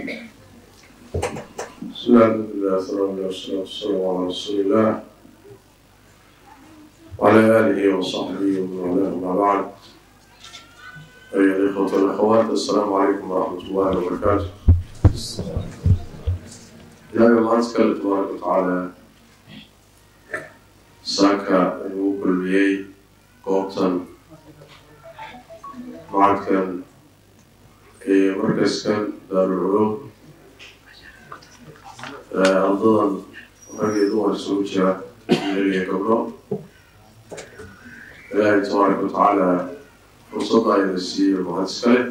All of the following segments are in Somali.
بسم الله الحمد لله والصلاة والسلام والسلام على رسول الله وعلى آله وصحبه ومن والاه أما بعد أيها الإخوة والأخوات السلام عليكم ورحمة الله وبركاته إلهي الله تكلم تبارك وتعالى saaka ayuu u kulmiyey goobtan macadkan iyo markaskan daarulculum ardadan rag iyo dumar isugu jira wiilal iyo gabdho ilaahay tabaaraka watacaala fursadda ayna siiyo mahad iskale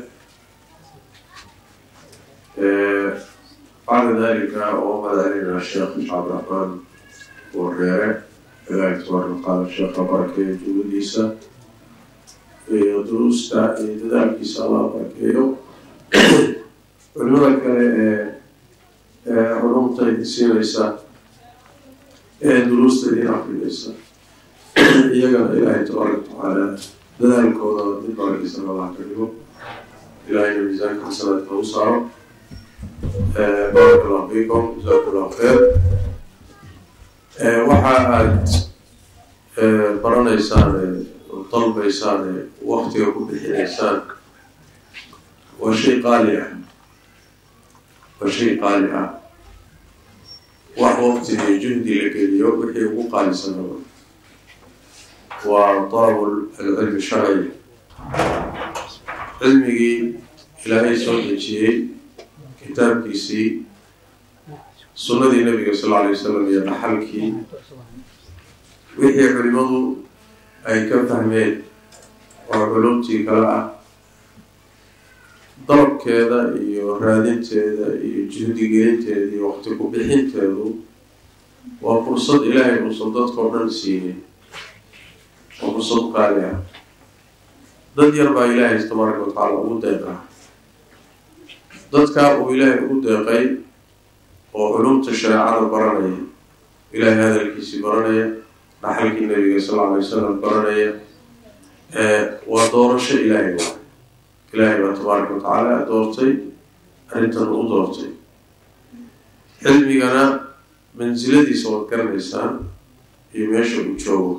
bacda dalika oo mahadcelinaa sheekh cabdiraxmaan wareere ilaahay tabaaraka watacaala sheekha barakeeyo juhadiisa iyo duruusta iyo dadaalkiisa allah barakeeyo culimada kale ee culumta siinaysa ee duruusta idin akrinaysa iyagana ilaahay tabaaraka watacaala dadaalkooda mid barakiisan allah ka dhigo ilaahayna miisaanka xasanaadka u saaro baaraka allahu fiikum jazaku allahu khayr waxa aada baranaysaan dalbaysaan waktiga ku bixinaysaan waa shay qaali ah waa shay qaali ah wax wakti iyo juhdi la geliyo wixii ugu qaalisanaba waa dalabul alcilmi sharci cilmigii ilaahay soo dejiyey kitaabkiisii sunnadii nabiga sal alay wasalam iyo dhaxalkii wixii culimadu ay ka fahmeen oo culumtii kale ah dalabkeeda iyo raadinteeda iyo juhdigelinteeda iyo waqti ku bixinteedu waa fursad ilaahay uusan dadkao dhan siinin waa fursad qaali ah dad yar baa ilaahay tabaaraka watacaala ugu deeqaa dadka uu ilaahay ugu deeqay oo culumta shareecada baranaya ilaahay hadalkiisii baranaya dhaxalkii nabiga sal lla alay wasalam baranaya waa doorasho ilaahay waa ilaahay baa tabaaraka watacaala doortay arrintan u doortay cilmigana mansiladiisa waad garanaysaan iyo meesha uu joogo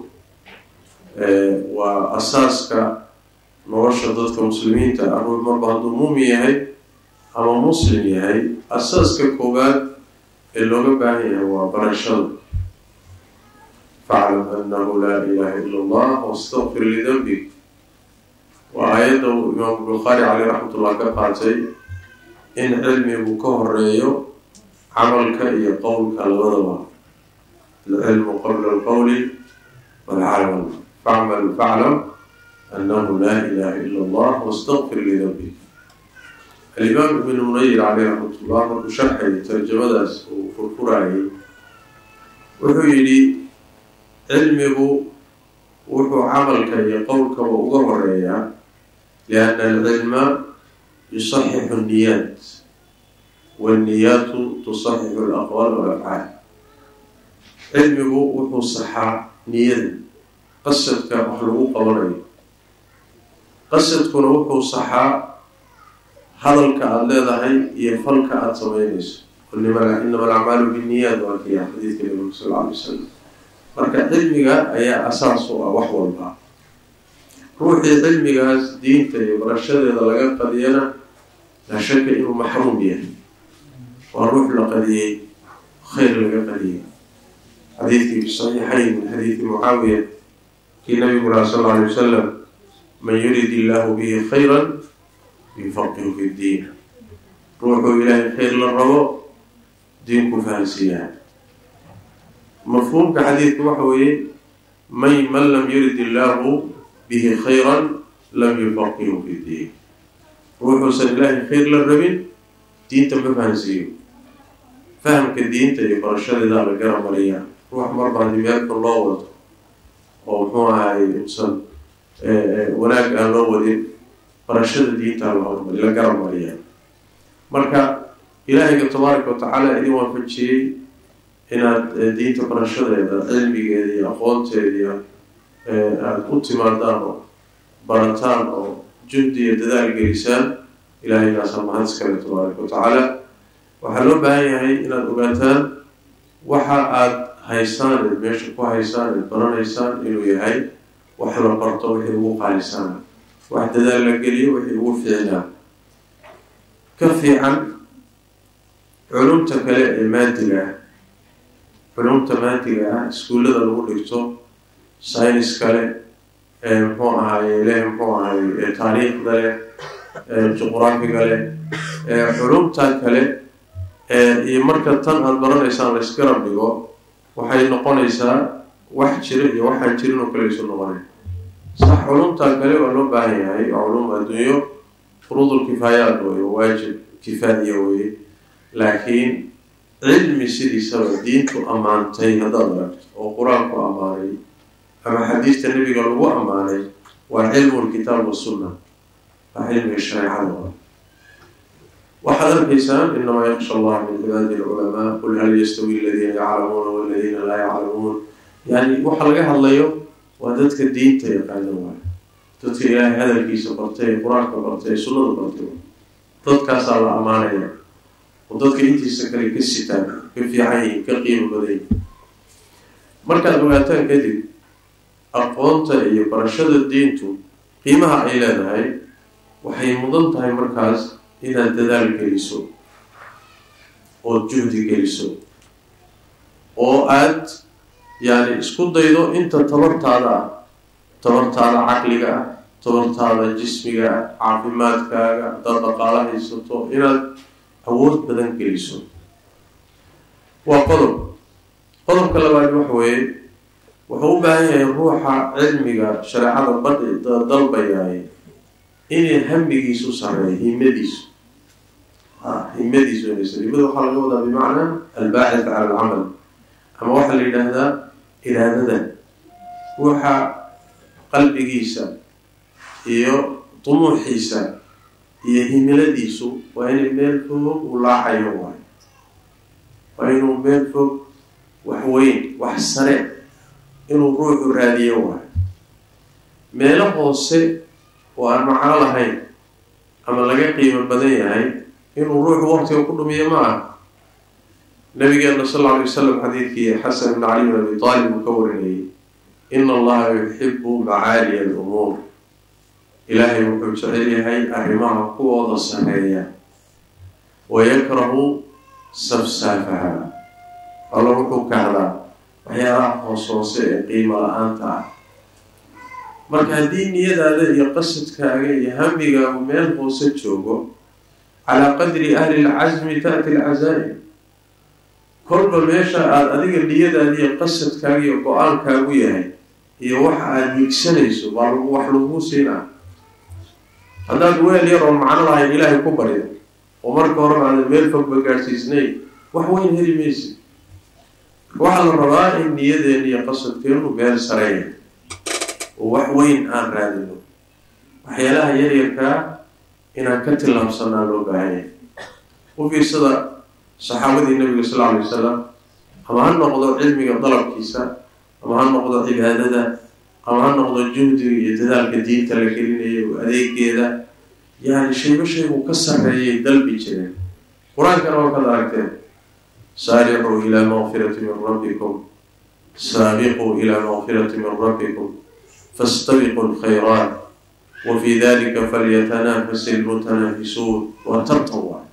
waa asaaska nolosha dadka muslimiinta ah ruux marba hadduu muumin yahay ama muslim yahay asaaska koowaad ee looga baahan yahay waa barashada faclam anahu laa ilaha ila allah wastaqfir lidanbig waa aayadda uu imaamu bukhaari caleyh raxmatullah ka qaatay in cilmigu ka horeeyo camalka iyo qowlka labadaba alcilmu qabla alqowli walcamal facmal faclam anahu laa ilaha ila allah wastaqfir lidanbig alimaam ibn munayir caleyh raxmatullah markuu sharxayay tarjamadaas uu furfurayay wuxuu yidhi cilmigu wuxuu camalka iyo qowlkaba uga horeeyaa lianna alcilma yusaxixu niyaat wاnniyaatu tusaxixu alaqwaal walafcaal cilmigu wuxuu saxaa niyada qasadka wax lagu qabanayo qasadkuna wuxuu saxaa hadalka aada leedahay iyo falka aada sameynayso inama alacmaalu binniyaat waa kiya xadiidka nabiga sal lla alay wasalam marka cilmiga ayaa asaas u ah wax walba ruuxii cilmigaas diinta iyo barashadeeda laga qadiyana laa shaka inuu maxruum yahay waa ruux la qadiyey khayr laga qadiyey xadiidkii fi saxiixayn min xadiidi mucaawiya kii nabigu laha sal alla alay wasalam man yurid illahu bihi khayran yufaqihu fi ddiin ruuxuu ilaahay khayr la rabo diinku fahansiiyaa mafhuumka xadiidka waxa weeye may man lam yurid illaahu bihi khayran lam yufaqihu fi ddiin ruuxuusan ilaahay khayr la rabin diinta ma fahansiiyo fahamka diinta iyo barashadeedaa la gara mariyaa ruux marba haddii meelka loo wado oo muxuu ahay usan wanaag aan loo wadin barashada diintaa la hormari la gara mariyaa marka ilaahayga tabaaraka watacaala idin waafajiyey inaad diinta barashadeeda cilmigeeda iyo aqoonteediiyo aada u timaadaan oo barataan oo juhdi iyo dadaal gelisaan ilaahaygaasa mahad iskale tabaaraka watacaala waxaa loo baahan yahay inaad ogaataan waxa aada haysaan eed meesha ku haysaan eed baranaysaan inuu yahay wax la barto wixii ugu qaalisaana wax dadaal la geliyo wixii ugu fiicnaa ka fiican culumta kale ee maadiga ah culumta maadiga ah iskuullada lagu dhigto synis kale muxuu ahaye leh muxuu ahaye taariikhda leh juqraafiga leh culumta kale iyo marka tan aada baranaysaan la isgarab dhigo waxay noqonaysaa wax jira iyo waxaan jirin oo kale isu noqonay sax culumta kale waa loo baahan yahay waa culum adduunyo furuudul kifaayaat wey waajib kifaaiya weye laakiin cilmi sidiisaba diintu ammaantay haddaad aragto oo qur-aanku ammaanay ama xadiista nebiga lagu ammaanay waa cilmu lkitaab wasunna waa cilmiga shareecada waa waxaad arkaysaan inamaa yaksha allah min cibaadi lculamaa qul hal yastawi aladiina yaclamuuna waladiina laa yaclamuun yani waxa laga hadlayo waa dadka diinta yaqaana waay dadka ilaahay hadalkiisa bartay qur-aanka bartay sunnada bartay dadkaasaa la ammaanaya oo dadka intiisa kale ka sitaan ka fiican yihin ka qiimo badan yihin markaad ogaataan kadib aqoonta iyo barashada diintu qiimaha ay leedahay waxay mudan tahay markaas inaad dadaal geliso ood juhdi geliso oo aad yani isku daydo inta tabartaada ah tabartaada caqliga ah tabartaada jismiga ah caafimaadkaaga haddaad dhaqaalo haysato inaad awood badan geliso waa qodob qodobka labaad waxa weeye wuxuu u baahan yahay ruuxa cilmiga shareecada badhi dalbayaay inay hamigiisu sareeyo himadiisu himadiisu inaysa himada waxaa laga wadaa bimacnaa albaacid cala alcamal ama waxaa la yidhaahdaa iraadada ruuxa qalbigiisa iyo dumuuxiisa iyo himiladiisu waa inay meel fog u laacayo waay waa inuu meel fog wax weyn wax sare inuu ruuxu raadiyo waay meelo hoose oo aan macno lahayn ama laga qiimo badan yahay inuu ruuxu waqtiga ku dhumiyo ma ah nabigeena sal alla alay wasalam xadiidkii xasan ibn cali bin abi taalib uu ka warinayay ina allaha yuxibu macaaliya alumuur ilaahay wuxuu jecel yahay arrimaha kuwooda sareeya wayakrahu safsaafaha alla wuxuu kahdaa waxyaalaha hoos hoose ee qiimo la-aanta ah marka haddii niyadaada iyo qasadkaaga iyo hamigaagu meel hoose joogo calaa qadri ahli lcasmi taati alcazaa'im kolba meesha aada adiga niyadaada iyo qasadkaaga iyo go-aankaagu yahay iyo waxa aada higsanayso baa wax laguu siinaa haddaad weel yar oon macno lahayn ilaahay ku baryo oo marka horena aadan meel fogba gaadhsiisnayn wax weyn heli maysa waxaa la rabaa in niyadeena iyo qasadkeenu meel sareeya oo wax weyn aan raadino waxyaalaha yaryarkaa inaan ka tillaabsanaa loo baahanya u fiirsada saxaabadii nabiga sal alay wasalam ama ha noqdo cilmiga dalabkiisa ama ha noqdo cibaadada ama ha noqdo juhdiga iyo dadaalka diinta la gelinayo adeegeeda yani shaybo shaygu ka sarreeyay dalbi jireen qur-aankana waa kad aragteen saaricuu ilaa maqfirati min rabbikum saabiquu ilaa maqfirati min rabbikum fastabiqu lkhayraat wa fi dalika falyatanafasi lmutanaafisuun waa tartan waay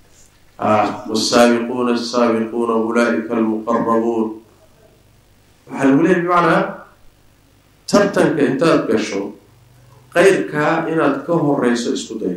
wsaabiquuna asaabiquuna ulaaika almuqarabuun waxaa lagu leeyay bimacnaa tartanka intaad gasho qeyrkaa inaad ka horeyso isku day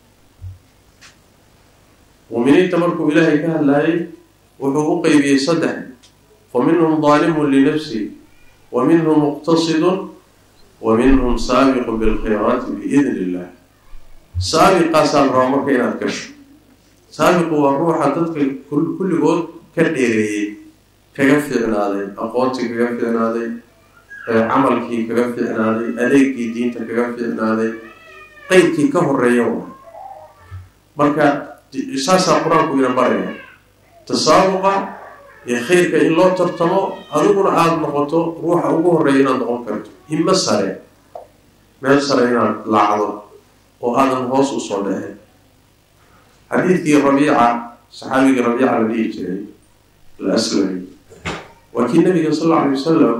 muuminiinta markuu ilaahay ka hadlaayay wuxuu u qeybiyey saddex fa minhum daalimun linafsi wa minhum muqtasidun wa minhum saabiqu bilkhayraati biidni illah saabiqaasaa la rabaa marka inaad gasho saabiqu waa ruuxa dadka kulligood ka dheereeyey kaga fiicnaaday aqoontii kaga fiicnaaday camalkii kaga fiicnaaday adeegkii diinta kaga fiicnaaday qeybkii ka horeeya waa marka saasaa qur-aanku ina baraya tasaabuqa iyo khayrka in loo tartamo adiguna aada noqoto ruuxa ugu horeeya inaad noqon karto himo sare meel sare inaad laacdo oo aadan hoos usoo dhexin xadiidkii rabiica saxaabiga rabiica la dhihi jiray alaslami waa kii nabiga sal alla alay wasalam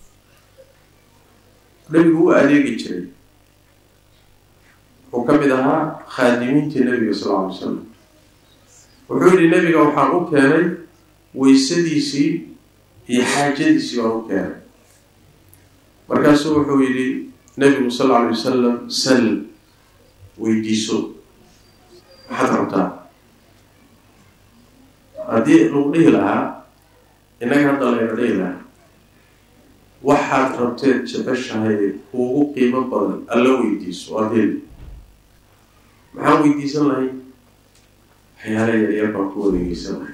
nabigu u adeegi jiray wuxuu ka mid ahaa khaadimiintii nabiga sal alla alay wasalam wuxuu yihi nabiga waxaan u keenay weysadiisii iyo xaajadiisii baan u keenay markaasuu wuxuu yidhi nabigu sal alla alay wasalam sal weydiiso maxaad rabtaa haddii lagu dhihi lahaa innaga hadda layna dhihi lahaa waxaad rabteed jeceshahay kuugu qiimo badan alla weydiiso waad heli maxaan weydiisan lahay waxyaala yaryar baan ku wareegeysan lahay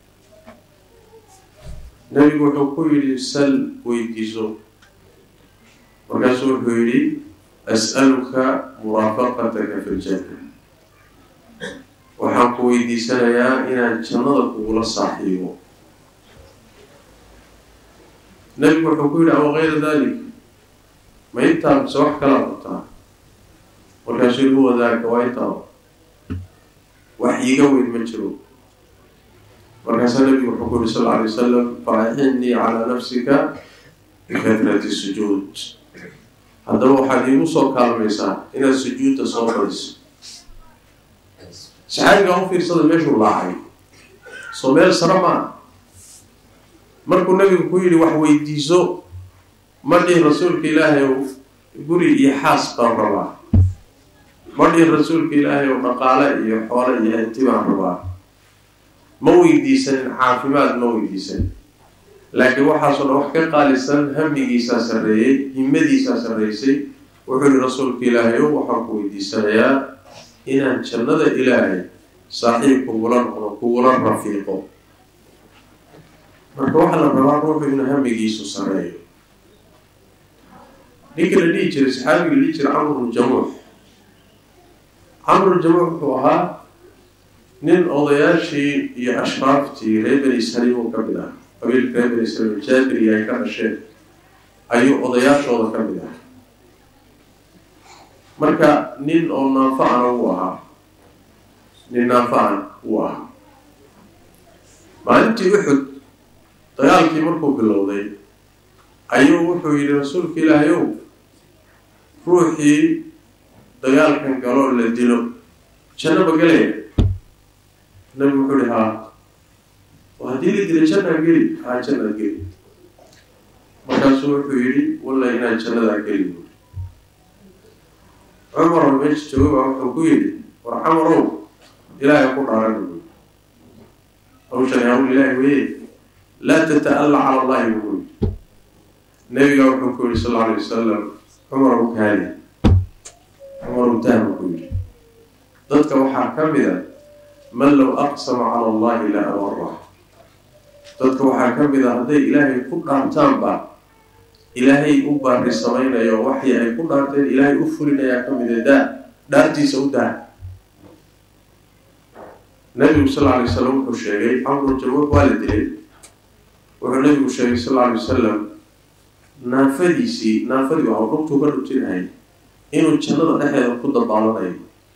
nabigu wuxuu ku yidhi sal weydiiso markaasuu wuxuu yidhi as'aluka muraafaqataka fi ljanna waxaan ku weydiisanayaa inaan jannada kugula saaxiibo nabigu wuxuu ku yidhi aw kayra dalik ma intaa mise wax kalaa qabtaa markaasuu yihi huwa daalika waa intaa wax iiga weyn ma jiro markaasaa nabigu wuxuu ku yihi sal lla alay wasalam faaxinii calaa nafsika bikatrati sujuud haddaba waxaad iigu soo kaalmaysaa inaad sujuudda soo badiso saxaabigaa u fiirsada meeshuu laacay soo meel sare maa markuu nabigu ku yidhi wax weydiiso ma dhihin rasuulka ilaahay ow guri iyo xaas baan rabaa ma dhihin rasuulka ilaahay ow dhaqaale iyo xoole iyo hanti baan rabaa ma weydiisanin caafimaad ma weydiisanin laakiin waxaasoo dhan wax ka qaalisan hamigiisaa sarreeyey himadiisaa sarreysay wuxuu yihi rasuulka ilaahay ow waxaan ku weydiisanayaa inaan jannada ilaahay saaxiib kugula noqdo kugula rafiiqo marka waxaa la rabaa ruuxu inuu hamigiisu sareeyo ninka la dhihi jiray saxaabiga la dhihi jiray camru jamuux camru jamuux wuxuu ahaa nin odayaashii iyo ashraaftii reer bani israiil uu ka mid ah qabiilka reer bani israiil jaabiriga ay ka dhasheen ayuu odayaashooda ka mid ah marka nin oo naanfa-ana wuu ahaa nin naanfa-an wuu ahaa maalintii uxud dagaalkii markuu bilowday ayuu wuxuu yidhi rasuulka ilaahay ow ruuxii dagaalkan galoo la dilo jannaba galaya nabigu wuxuu ihi haa haddii la dila jannaa geli haa jannaad geli markaasuu wuxuu yidhi walla inaan jannadaa geli buuri cumar oo meesha jooga baa wuxuu ku yidhi war camarow ilaahay ku dhaarana buuri hawshan hawl ilaahi weye laa tata-alla cala allahi buu yidhi nabiga wuxuu ku yihi sal alla alay wasalam cumar u kaali cumar utaah buu ku yidhi dadka waxaa ka mid a man low aqsama cala allahi la abarah dadka waxaa ka mid a hadday ilaahay ku dhaartaanba ilaahay u baari samaynayo waxii ay ku dhaarteen ilaahay u fulinayaa ka mid a daa dhaartiisa u daa nabigu sal lla alay wasalam wuxuu sheegay camru jamuux waa la dilay wuxuu nabigu sheegay sal alla alay wasalam naafadiisii naafadii waa dhugtuu ka dhujinahay inuu jannada dhexeeda ku dabaalanayo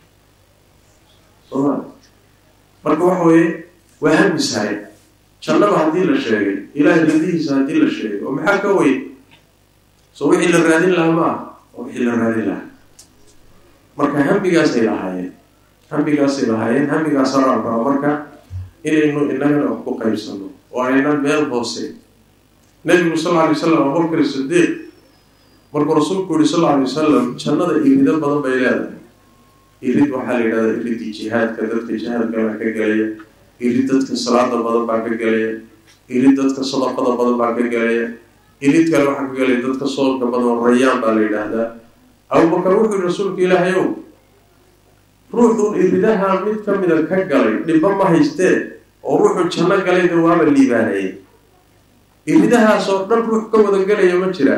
sooma marka waxa weeye waa hamisahay jannada haddii la sheegay ilaahay radihiisa haddii la sheegay oo maxaa ka weyn so wixii la raadin lahaa ma ah oo wixii la raadin lahaa marka hamigaasay lahaayeen hamigaasay lahaayeen hamigaasaraan raba marka inaynu inagana wax ku qaybsano oo aynan meel hoose nabigu sal lla alay wasalam abubakar sidiiq markuu rasuulku yihi sal lla alay wasalam jannada irido badan bay leedahay irid waxaa la yidhahdaa iridii jihaadka dadka jihaadka baa ka gelaya irid dadka salaada badan baa ka gelaya irid dadka sadaqada badan baa ka gelaya irid kale waxaa ka gelaya dadka soolka badan rayaan baa la yidhaahdaa abubakar wuxuu yihi rasuulka ilaahay ow ruuxun iridaha mid ka mida ka galay dhibba ma haystee oo ruuxu janno galayda waaba liibaanayay iridahaasoo dhan ruux ka wada gelaya ma jiraa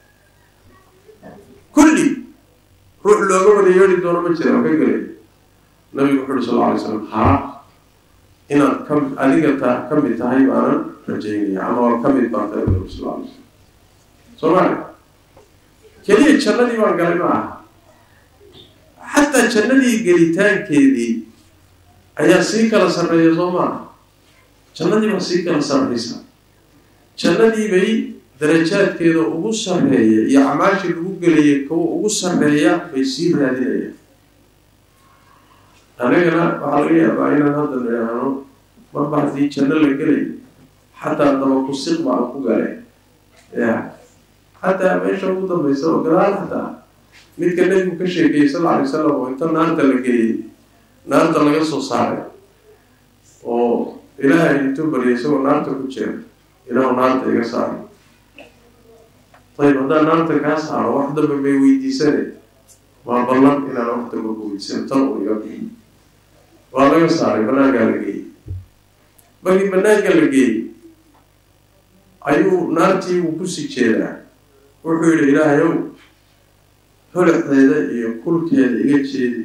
kulli ruux looga wada yeedhi doono ma jira oo ka gelaya nabigu wuxu uhi sal lla alay slam haa inaad ka adiga ta ka mid tahay baanan rajaynaya ama waa ka mid baan tahay nabigu sal alay slam soo maali keliya jannadii baan galay ma aha xataa jannadii gelitaankeedii ayaa sii kala sarreeya soo maaha jannadii baa sii kala sarreysa jannadii bay darajaadkeeda ugu sarreeya iyo acmaashii lagu gelayay kuwa ugu sarreeya bay sii raadinayaan anigana waxaa laga yaabaa inaan hadda nidhaahno marba haddii janno la gelay xataa dabakusiq baan ku galay ya xataa meesha ugu dambaysa oo gadaal xataa midka nebigu ka sheekeeyey sal alay salam oo inta naarta la geliyey naarta laga soo saaray oo ilaahay intuu baryay isagoo naarta ku jira ilaahu naarta iga saaray ayib haddaan naarta kaa saaro wax dambe may weydiisane waa ballan inaan wax dambe ku weydiisano tan uu iga bixiy waa laga saaray banaankaa la geeyey markii banaanka la geeyey ayuu naartii uu kusii jeedaa wuxuu yihi ilaahayow holaxeeda iyo kulkeeda iga jeedi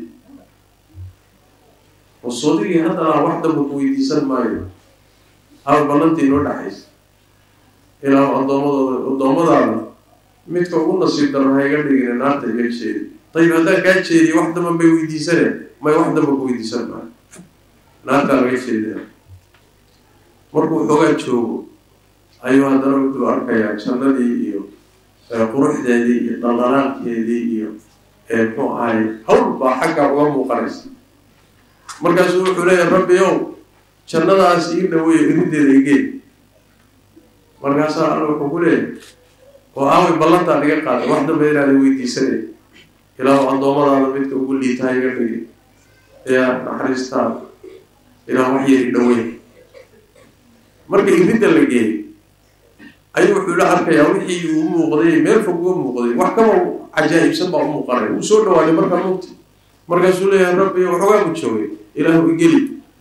wasoodigii haddana wax damba ku weydiisan maayo hal ballantii noo dhaxaysa ilaahu addoomadooda addoommadaada midka ugu nasiib daran ha iga dhigina naarta iga jeedi dayib haddaan kaa jeediyo wax damba may weydiisane may wax damba ku weydiisan maayo naartaa laga jeedina markuu xoogaa joogo ayuu haddana wuxuu arkayaa jannadii iyo quruxdeedii iyo dhaldhalaalkeedii iyo muxuu ahay hawl baa xagga uga muuqanaysa markaasuu wuxuu leeyahay rabbi ow jannadaas ii dhaweeyo irideeda igeen markaasaa alla wuxuu ku leeyahay oo aaway ballantaa dhiga qaaday wax dambe inaada weydiisanay ilaahu addoommadaada midka ugu liitaha iga dhigi yaa naxariistaada ilaah wax yeeri dhaweey marka iridda la geeyay ayuu wuxuu la arkayaa wixii uu muuqday meel fog uga muuqday wax kaba cajaa'ibsan baa u muuqanaya wuu soo dhawaaday markaa mugti markaasuu leeyahay rabbi waxoogaa ku joogay ilaahu igeli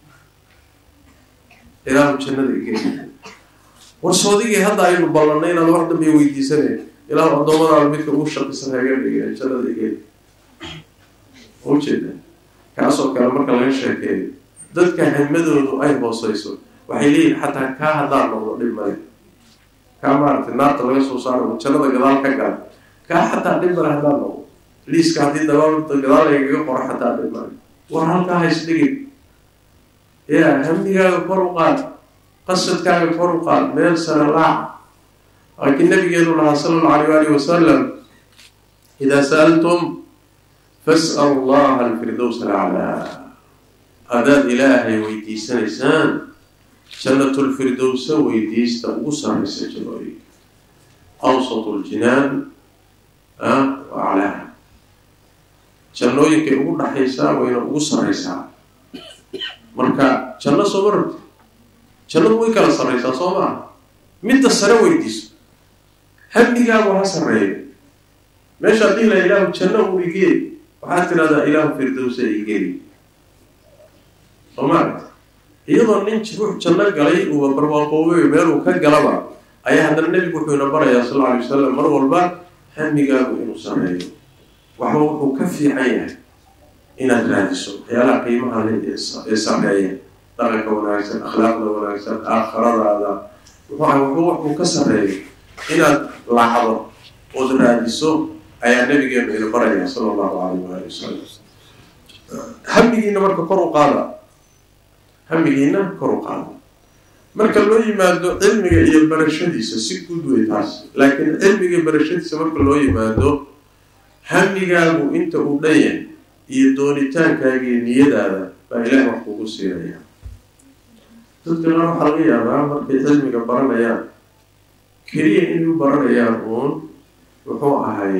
ilaahu jannada igeli warsoodigii hadda aynu ballanay inaad wax dambe weydiisanay ilaahu addoommadaada midka ugu shaqisan haga dhigay jannada igeli ujeeda kaasoo kale marka laga sheekeeyo dadka himadoodu ay hooseyso waxay leeyihin xataa kaa haddaan noqdo dhib male kaa maaragtay naarta laga soo saaro jannada gadaal ka gala kaa xataa dhib male haddaan noqdo liiska haddii dabaal gadaal lagaga qoro xataa dhib male war halkaa hays dhigin ya hamdigaaga kor u qaad qasadkaaga kor u qaad meel sare laac laakiin nabigeenu lahaa sala allahu alayh waalihi wasalam idaa sa'altum fas'alu allaha alfirdows alaclaa haddaad ilaahay weydiisanaysaan jannatulfirdowsa weydiista ugu sarraysa jannooyinka awsatu ljinaan wa aclaaha jannooyinkay ugu dhaxaysaa wayna ugu sarraysaa marka janno sooma rabti jannadu way kala sarraysaa soo maa midda sare weydiiso hamdigaagu ha sarreeyo meesha haddii la ilaahu janno uu igee waxaad tidhahdaa ilaahu firdowsa igeli soo maaragta iyadoo nin ruux janno galay uuba barwaaqoobay meeluu ka galaba ayaa haddana nebigu wuxuu ina barayaa sal alla alay wasalam mar walba hamigaagu inuu sameeyo waxba wuxuu ka fiican yahay inaad raadiso waxyaalaha qiimaha le ee sameeya dhaqanka wanaagsan akhlaaqda wanaagsan aakhiradaada wuxuu waxuu ka sareeyo inaad lacdo ood raadiso ayaa nabigeenu ina baraya sala allahu alayh waali wasalam hamigiina marka kor u qaada hamigiina kor u qaada marka loo yimaado cilmiga iyo barashadiisa si guud wey taas laakiin cilmiga barashadiisa marka loo yimaado hamigaagu inta uu dhan yahay iyo doonitaankaaga iyo niyadaada baa ilaah wax kugu siinaya dadka qaar waxaa laga yaabaa markay cilmiga baranayaan keliya inay u baranayaan uun wuxuu ahay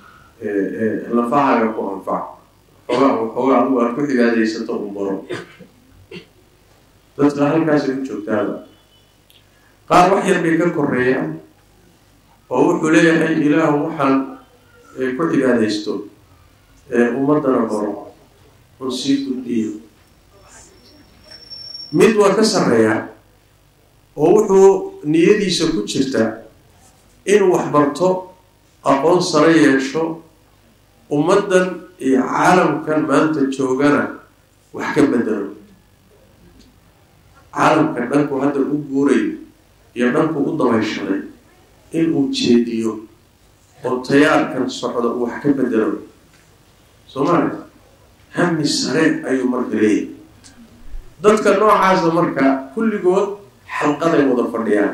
lafahaaga ku anfac xoogaa xoogaa adigu aad ku cibaadaysato un baro dadka halkaasay u joogtaaba qaar wax yar bay ka koreeyaan oo wuxuu leeyahay ilaahu waxaan ku cibaadaysto ummadana baro un sii gudbiyo mid waa ka sarreeyaa oo wuxuu niyadiisa ku jirta inuu wax barto aqoon sare yeesho ummaddan iyo caalamkan maanta joogana wax ka bedelo caalamkan dhanku hadda u guurayo iyo dhanku u dabayshaday inuu jeediyo oo tayaarkan socda uu wax ka bedelo soo maali hami sare ayuu marka leeyahy dadka noocaasa marka kulligood xalqaday wada fadhiyaan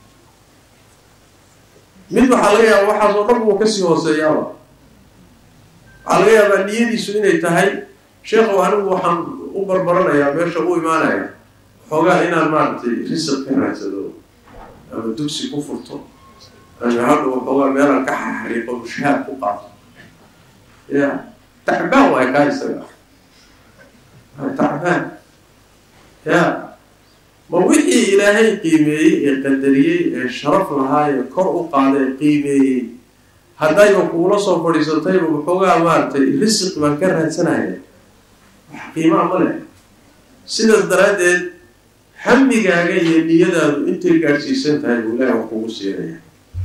mid waxaa laga yaaba waxaas oo dhan uu kasii hooseeyaaba waxaa laga yaabaa niyadiisu inay tahay sheekhow anigu waxaan u barbaranayaa meesha u imaanaya xoogaa inaan maaragtay risiq ka raadsado ama dugsi ku furto ama hadha waxoogaa meelaan ka xariiqo mushahaad ku qaato ya tacbaan waay kaa isaga tacbaan ya ma wixii ilaahay qiimeeyey ee qadariyey ee sharaf lahaa ee kor u qaaday qiimeeyey haddayba kuula soo fadhiisatayba waxoogaa maaragtay risiq baan ka raadsanaya wax qiimaa ma leh sidaas daraaddeed hamigaaga iyo niyadaadu intay gaadhsiisan tahay buu ilahi wax kugu siinaya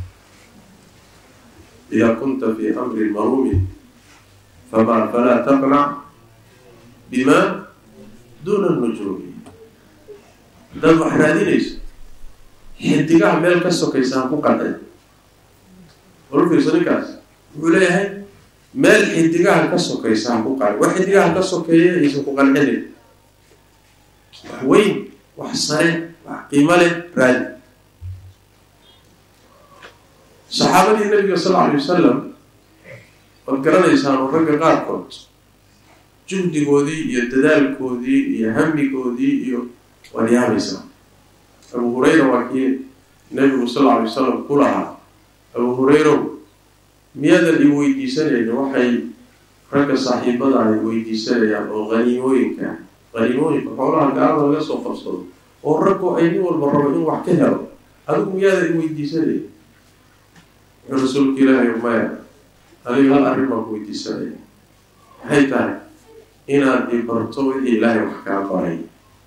idaa kunta fii amrin maruumin fama falaa taqnac bima duuna nujuumi haddaad wax raadinayso xidigaha meel ka sokaysa ha ku qancin olfiirso ninkaas wuxuu leeyahay meel xidigaha ka sokaysa ha ku qancin wax xidigaha ka sokeeya aysan ku qancinin wax weyn wax sare wax qiimo leh raadi saxaabadii nabiga sal lla alay wasalam waad garanaysaan oo ragga qaarkood juhdigoodii iyo dadaalkoodii iyo hamigoodii iyo waad yaabaysaa abu hurayra waa kii nabigu sal lla alay wasalam ku lahaa abu hurayrow miyaadan i weydiisanayni waxay ragga saaxiibada ay weydiisanayaan oo haniimooyinka haniimooyinka xoolaha gaalada laga soo qabsado oo raggu ay nin walba rabo in wax ka helo adigu miyaadan i weydiisanayni wuxuu rasuulka ilaahay maya adiga hal arrin baan ku weydiisanaya maxay tahay inaad i barto wixii ilaahay wax kaa baray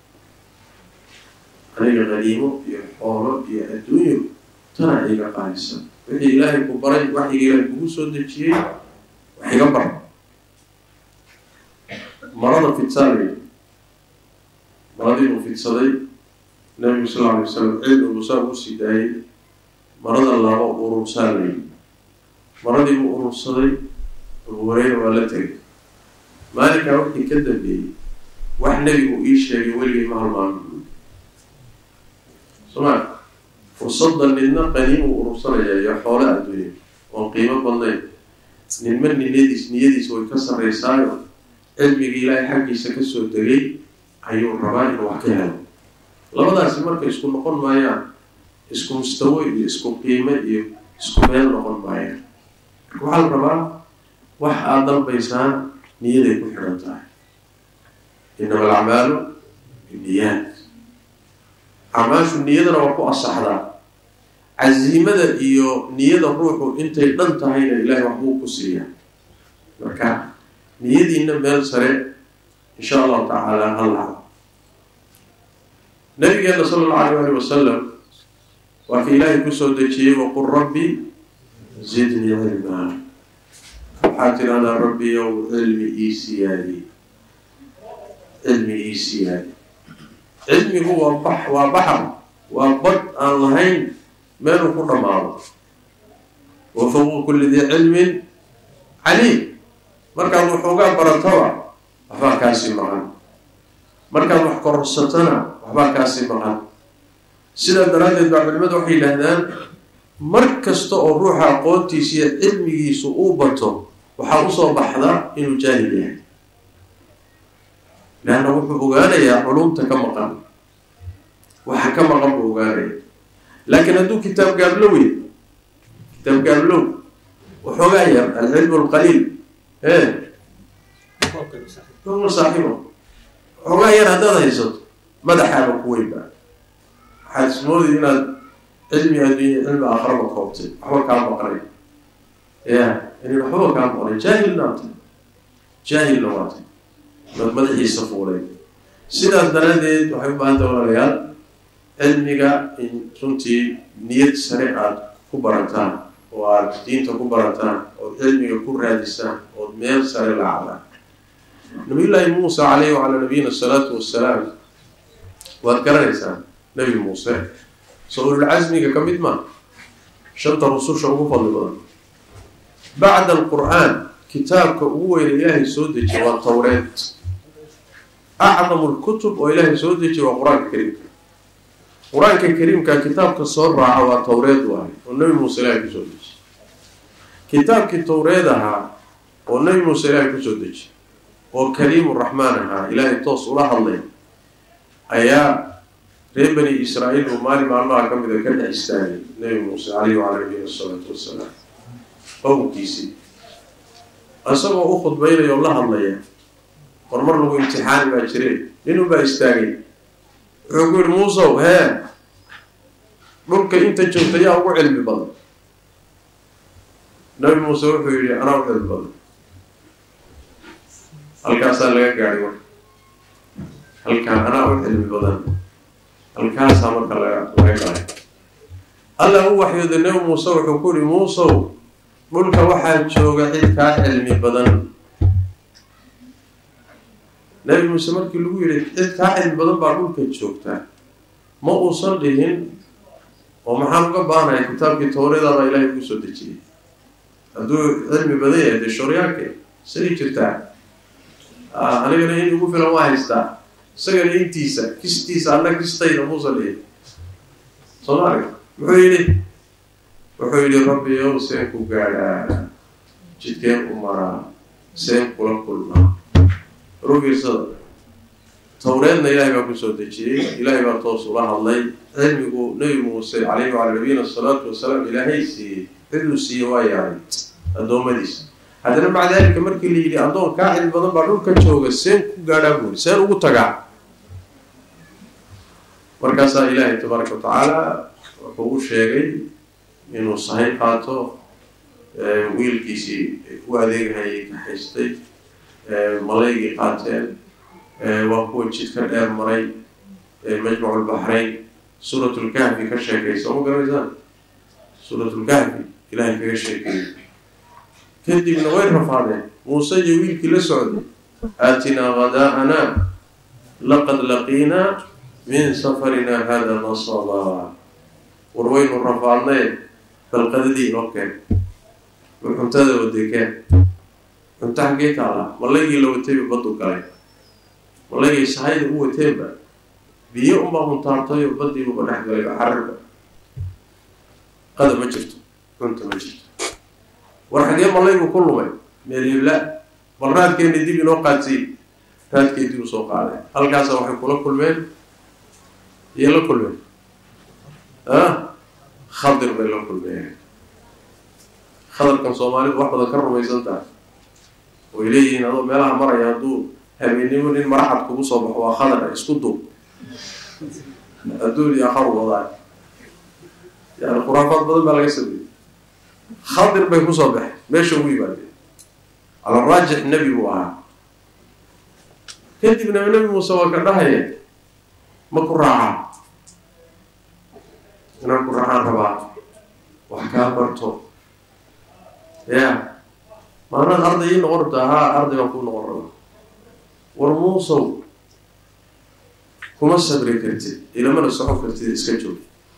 aniga haniimo iyo xoolo iyo adduunyo tana iga qaalisan wixii ilaahay ku baray waxiga ilaahay kugu soo dejiyey wax iga bar marada fidsaanay maradii buu fidsaday nabigu sal lla alay wasalam cilmi buu saa ugu sii daayay marada laba urursaanay maradii buu urursaday abu hureyra waa la tegay maalinkaa wixii ka dambeeyey wax nebigu ii sheegay weligay ma halmaami soma fursadda nidna qaniimuu urursanayaa iyo xoole adduunya oon qiimo badnayn ninma niyadiis niyadiisa way ka sarreysaayo cilmiga ilaahay xaggiisa kasoo degay ayuu rabaa inuu wax ka helo labadaasi marka isku noqon maayaan isku mustawo iyo isku qiime iyo isku meel noqon maayaan marka waxaa la rabaa wax aada dalbaysaan niyaday ku xidhan tahay inama alacmaalu binniyaat acmaashu niyadana waa ku asaxdaa casiimada iyo niyada ruuxu intay dhan tahayna ilaahay waxbuu ku siiyaa marka niyadiina meel sare insha allahu tacaala halaha nabigeena sala allahu alayh ali wasalam waa ka ilaahay kusoo dejiyey waqul rabbi zidnii cilmaa waxaa tidhahdaa rabbi yow cilmi ii siyaadi cilmi ii siyaadi cilmigu waa bax waa baxar waa bad aan lahayn meeluu ku dhammaado wa fawqa kulli dii cilmin caliim markaad waxoogaa barataba waxbaa kaasii maqan markaad wax kororsatana waxbaa kaasii maqan sidaa daraaddeed baa culimadu waxay yidhaahdaan mar kasta oo ruuxa aqoontiisa iyo cilmigiisu uu bato waxaa usoo baxda inuu jaahil yahay leanna wuxuu ogaanayaa culumta ka maqan waxa ka maqan buu ogaanaya laakiin hadduu kitaab gaablowy kitaab gaablow waxoogaa yar alcilmu alqaliil e ma saaxiibo waxoogaa yar haddaad haysato madaxaaba ku weynba waxaad ismoodaya inaad cilmi adduunya cilmi aakhiraba koobtay waxba kaa maqnay ya in waxbaba kaa maqnay jaahilna waatay jaahilna waatay mad madaxiisa fuulay sidaas daraaddeed waxay u baahanta walaalayaal cilmiga in runtii niyad sare aada ku barataan oo aada diinta ku barataan ood cilmiga ku raadisaan ood meel sare la cadaan nabiyullaahi muusa caleyhi wacalaa nabiyina asalaatu wassalaam waad garanaysaan nebi muuse soo ululcasmiga ka mid maa shanta rususha ugu fadli badan bacda alqur-aan kitaabka ugu weyna ilaahay soo dejiya waa tawreed acdamu lkutub oo ilaahay soo dejiya waa qur-aanka kariimka qur-aanka kariimka kitaabka soo raaca waa towreed waaye oo nebi muuse ilaahay kusoo dejiye kitaabkii towreed ahaa oo nebi muuse ilaahay kusoo dejiye oo kaliimu raxmaan ahaa ilaahay toos ula hadlay ayaa reer bani israa'iil uu maalin maalmaha ka mida ka dhex istaagay nebi muuse caleyhi wacala nabiyina asalaatu wassalaam qowmkiisii isagoo u khudbaynaya oo la hadlaya war mar lagu imtixaani baa jireen ninun baa istaagay wuxuu ku yihi muusow hee dhulka inta joogta yaa ugu cilmi badan nabi muuse wuxuu yihi anaa u cilmi badan halkaasaa laga gaadhay marka halkaan anaa u cilmi badan halkaasaa marka laga laga galay alla u waxyooda nebi muuse wuxuu ku yihi muusow dhulka waxaa jooga cid kaa cilmi badan nabi muuse markii lagu yihi cid kaa cilmi badan baa dhulka joogta ma uusan dhihin oo maxaan uga baanaya kitaabkii towreedaabaa ilaahay ugu soo dejiyay hadduu cilmi badan yahay dee shooryaanke say jirtaa anigana in ugu filan waa haystaa isagana intiisa kistiisa anna kistayda muusan dhihin soomaaliga muxuu yidhi wuxuu yidhi rabbi ow seen ku gaadhaa jidkeen u maraa seen kula kulmaa rugirsada towreedna ilaahay baa kusoo dejiyey ilaahay baa toos ula hadlay cilmigu nebi muuse caleyhi wacala nabiyina asalaatu wasalaam ilaahay siiyey ciduu siiyey waa yaaray addoommadiisa haddana maca daalika markii la yidhi addoon kaa cilmi badan baa dhulka jooga seen ku gaadhaa buuri seen ugu tagaa markaasaa ilaahay tabaaraka watacaala wuxuu u sheegay inuu sahay qaato wiilkiisii u adeegahayay ka haystay malaygii qaateen waa kuwa jidka dheer maray majmacu lbaxrayn suurat lkahfi ka sheekaysa ma garanaysaan suurat lkahfi ilaahay kaga sheekeeyey kadibna way rafaadeen muuse iyo wiilkii la socday aatinaa hadaa'ana laqad laqiinaa min safarina hada nasaba war waynu rafaadnee balqadadii inoo keen war cuntada wadekeen cunta xaggee taala malaygii la watayba baddu galay malaygay sahayda u wateenba biyo unbaa huntaartayo badiibuba dhex galayba xararba qada ma jirto cunta ma jirto war xaggee malaygu ku lumay meel hebla bal raadkeena dib inoo qaadsiy raadkay dib usoo qaaday halkaasa waxay kula kulmeen iyo la kulmeen ah khadir bay la kulmeen khadarkan soomaalidu wax badan ka rumaysan tahay way leeyihiin adoo meelaha maraya hadduu habeennimo nin maraxad kugu soo baxo waa khadar isku duub adduun iyo akharu wadaa yani khuraafaad badan baa laga sameeyey khadir bay kusoo baxeen meesha ugu yimaadeen cala raajix nebi buu ahaa kadibna nebi muuse waa ka dhahaya ma ku raacaa inaan ku raacaan rabaa wax kaa barto ya maanaad arday ii noqon rabtaa haa arday baan kuu noqon rabaa war muusow kuma sabri kartid ilamana socon kartid iska joog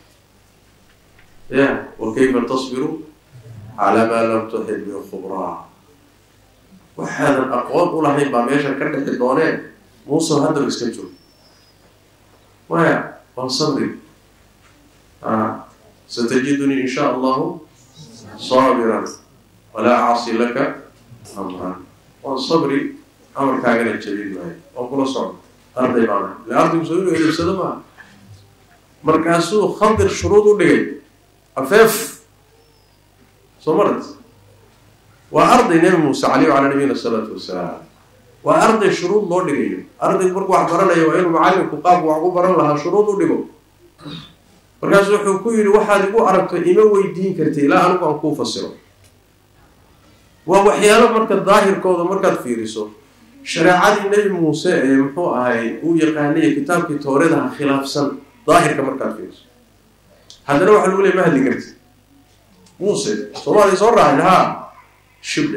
ya wa kayfa tasbiru calaa maa lam tuxid min khubraa waxaadan aqoon u lahayn baa meesha ka dhexi dooneen muusow haddaba iska joog maya waan sabri satajidunii in shaa allahu saabiran walaa acsi laka amran waan sabri amarkaagana jabin maayo waan kula socdo arday baana ila ardaygu soo inuu edebsado maaha markaasuu khadir shuruud u dhigay afeef soo marat waa arday nebi muuse caleyh wacalaa nabiyina asalaatu wasalaam waa arday shuruud loo dhigayo ardaygu markuu wax baranayo waa inuu macalinku qaabku wax ku baran lahaa shuruud u dhigo markaasu wuxuu ku yidhi waxaad igu aragto ima weydiin karta ilaa anigu aan kuu fasiro waa waxyaalo marka daahirkooda markaad fiiriso shareecadii nebi muuse ee muxuu ahay uu yaqaanaya kitaabkii towreedaha khilaafsan daahirka markaad fiiriso haddana waxa lagu leey ma hadli karti muuse soomaaliya soo raacay haa shibdhe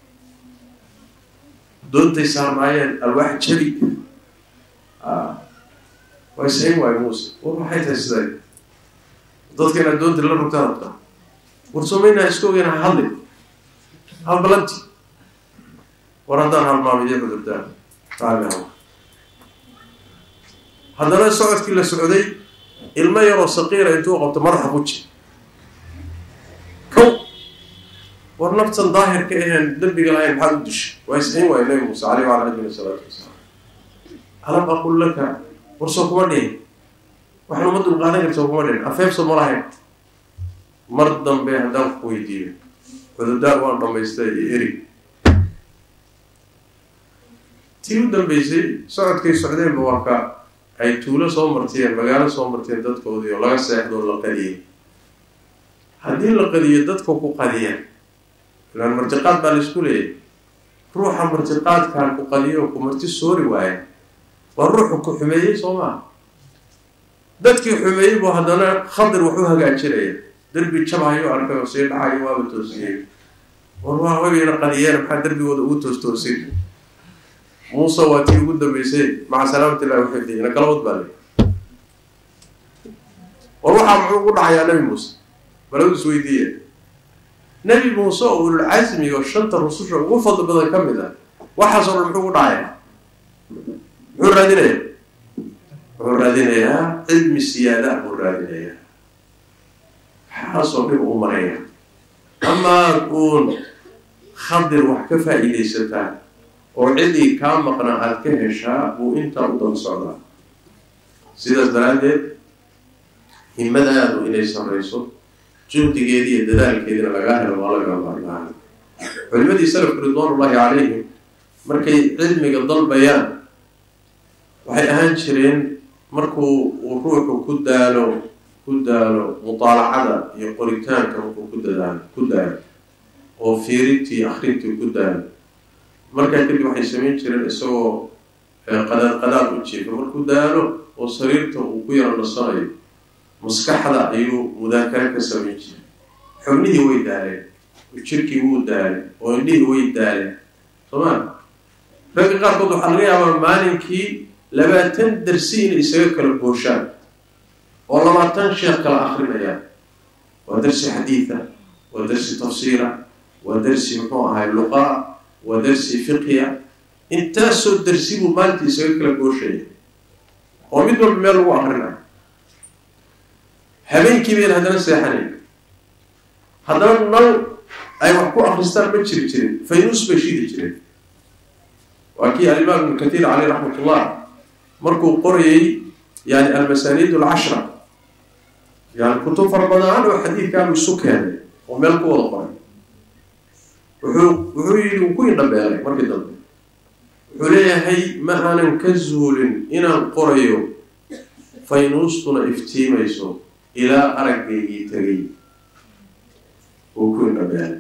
doontay saarnaayeen alwaax jabi way sayn waayo muuse war maxay tahay siday dadka inaad doonta la rugtaan rabtaa war soomaynaa iska ogeyna ha hadlin halbalanti war haddaan halmaamiyo cudurdaan taaliha haddana socodkii la socday ilmo yaroo saqiira intuu qabto madaxa ku jir kow war naftan daahirka aheen dembiga lahayn maxaad u dishay waa isxiin waaya nabi muuse caleyh wala nabina salaatu wasalaam alam aqul laka warsoo kuma dhihin waxaan uma dulqaadan karta kuma dhihin afeebso ma lahayn mar dambe haddaan ku weydiiyo cudurdaar waan dhamaystay iyo erig tii u dambeysay socodkay socdeenba waa ka ay tuulo soo martiyeen magaalo soo martiyeen dadkoodii oo laga seexdoo la qadiyay haddii la qadiyo dadka ku qadiya ilaan martiqaad baa laisku leeyahy ruuxa martiqaadkaan ku qadiyo ku marti soori waaya waa ruuxu ku xumeeyey soo maa dadkii xumeeyey buu haddana khadir wax u hagaajinaya derbi jabhayo arkay oo sii dhacayo waaba toosiyey war waa wagayna qadiyeen maxaa derbigooda ugu toos toosin muuse waa tii ugu dambeysay maca salaamati illahi waxifdi ina kala wad baa le war waxaa muxuu ugu dhacayaa nabi muuse baladu is weydiiya nebi muuse oo ululcasmi oo shanta rususha ugu fadli badan ka mid ah waxaasoo dhan muxuu ugu dhacayaa muxuu raadinayaa wuxuu raadinayaa cilmi siyaada buu raadinayaa waxaasoo dhib u maraya amaa uun khadir wax ka faa-iidaysataa oo cidii kaa maqna aada ka heshaa buu intaa u daba socdaa sidaas daraaddeed himadaadu inay sarreyso juhdigeedii iyo dadaalkeediina lagaa helo waa laga maarmaan culimadii salafku ridwaanullaahi calayhim markay cilmiga dalbayaan waxay ahaan jireen markuu uu ruuxu ku daalo ku daalo mutaalacada iyo qoritaanka markuu ku dadaalo ku daalo oo fiirintii akrintii ku daalo markaa kadib waxay samayn jireen isagoo qadaad qadaad u jiifa markuu daalo oo sariirta uu ku yaro nasanayo maskaxda ayuu mudaakare ka samayn jiray xubnihii way daaleen jirkii wuu daalay oo indhihii way daaleen sooma ragga qaarkood waxaa laga yaabaa maalinkii labaatan darsi inay isaga kala gooshaan oo labaatan sheekh kala akrinayaan waa darsi xadiida waa darsi tafsiira waa darsi muxuu ahay luqaa waa darsi fiqiya intaasoo darsi buu maalintii isaga kala gooshaya oo mid walba meel lagu akrinayo habeenkii bayn haddana seexanayn haddana nal ay wax ku akristaan ma jiri jirin faynuus bay shidi jireen waa kii alimaam ibnu kathiir caleyh raxmat ullah markuu qorayay yani almasaniid alcashra yani kutub fara badan oo xadiidkaanu isu keenay oo meel ku wada qoray wuxuu wuxuu yidhi uu ku indhabeelay markii dambe wuxuu leeyahay ma aanan ka zuulin inaan qorayo faynuustuna iftiimayso ilaa araggaygii tegay uu ku indhabeelay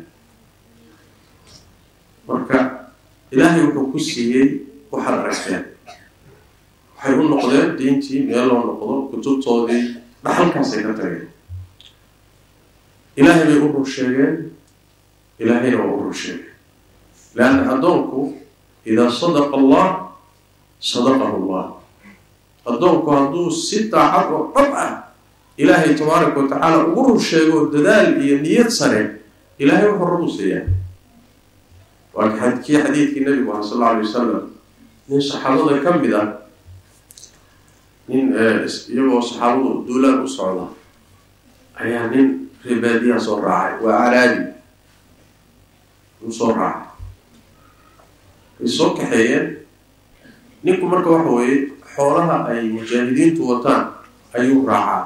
marka ilaahay wuxuu ku siiyey waxaad aragteen waxay u noqdeen diintii meel loo noqdo kutubtoodii dhaxalkaasay ka tageen ilaahay bay u rur sheegeen ilaahayna waa u rur sheegeen leanna addoonku idaa sadaqa allah sadaqahu allah addoonku hadduu si daacad oo dhab ah ilaahay tabaaraka wa tacaala ugu rur sheego dadaal iyo niyad sare ilaahay wuxuu rabu siiyaa waa kii xadiidkii nabigu aha sal alla alay wasalam nin saxaabada ka mid ah nin iyagoo saxaabadu duulaan u socda ayaa nin reebaadiyaha soo raacay waa caraadi u soo raacay way soo kaxeeyeen ninku marka waxa weeye xoolaha ay mujaahidiintu wataan ayuu raacaa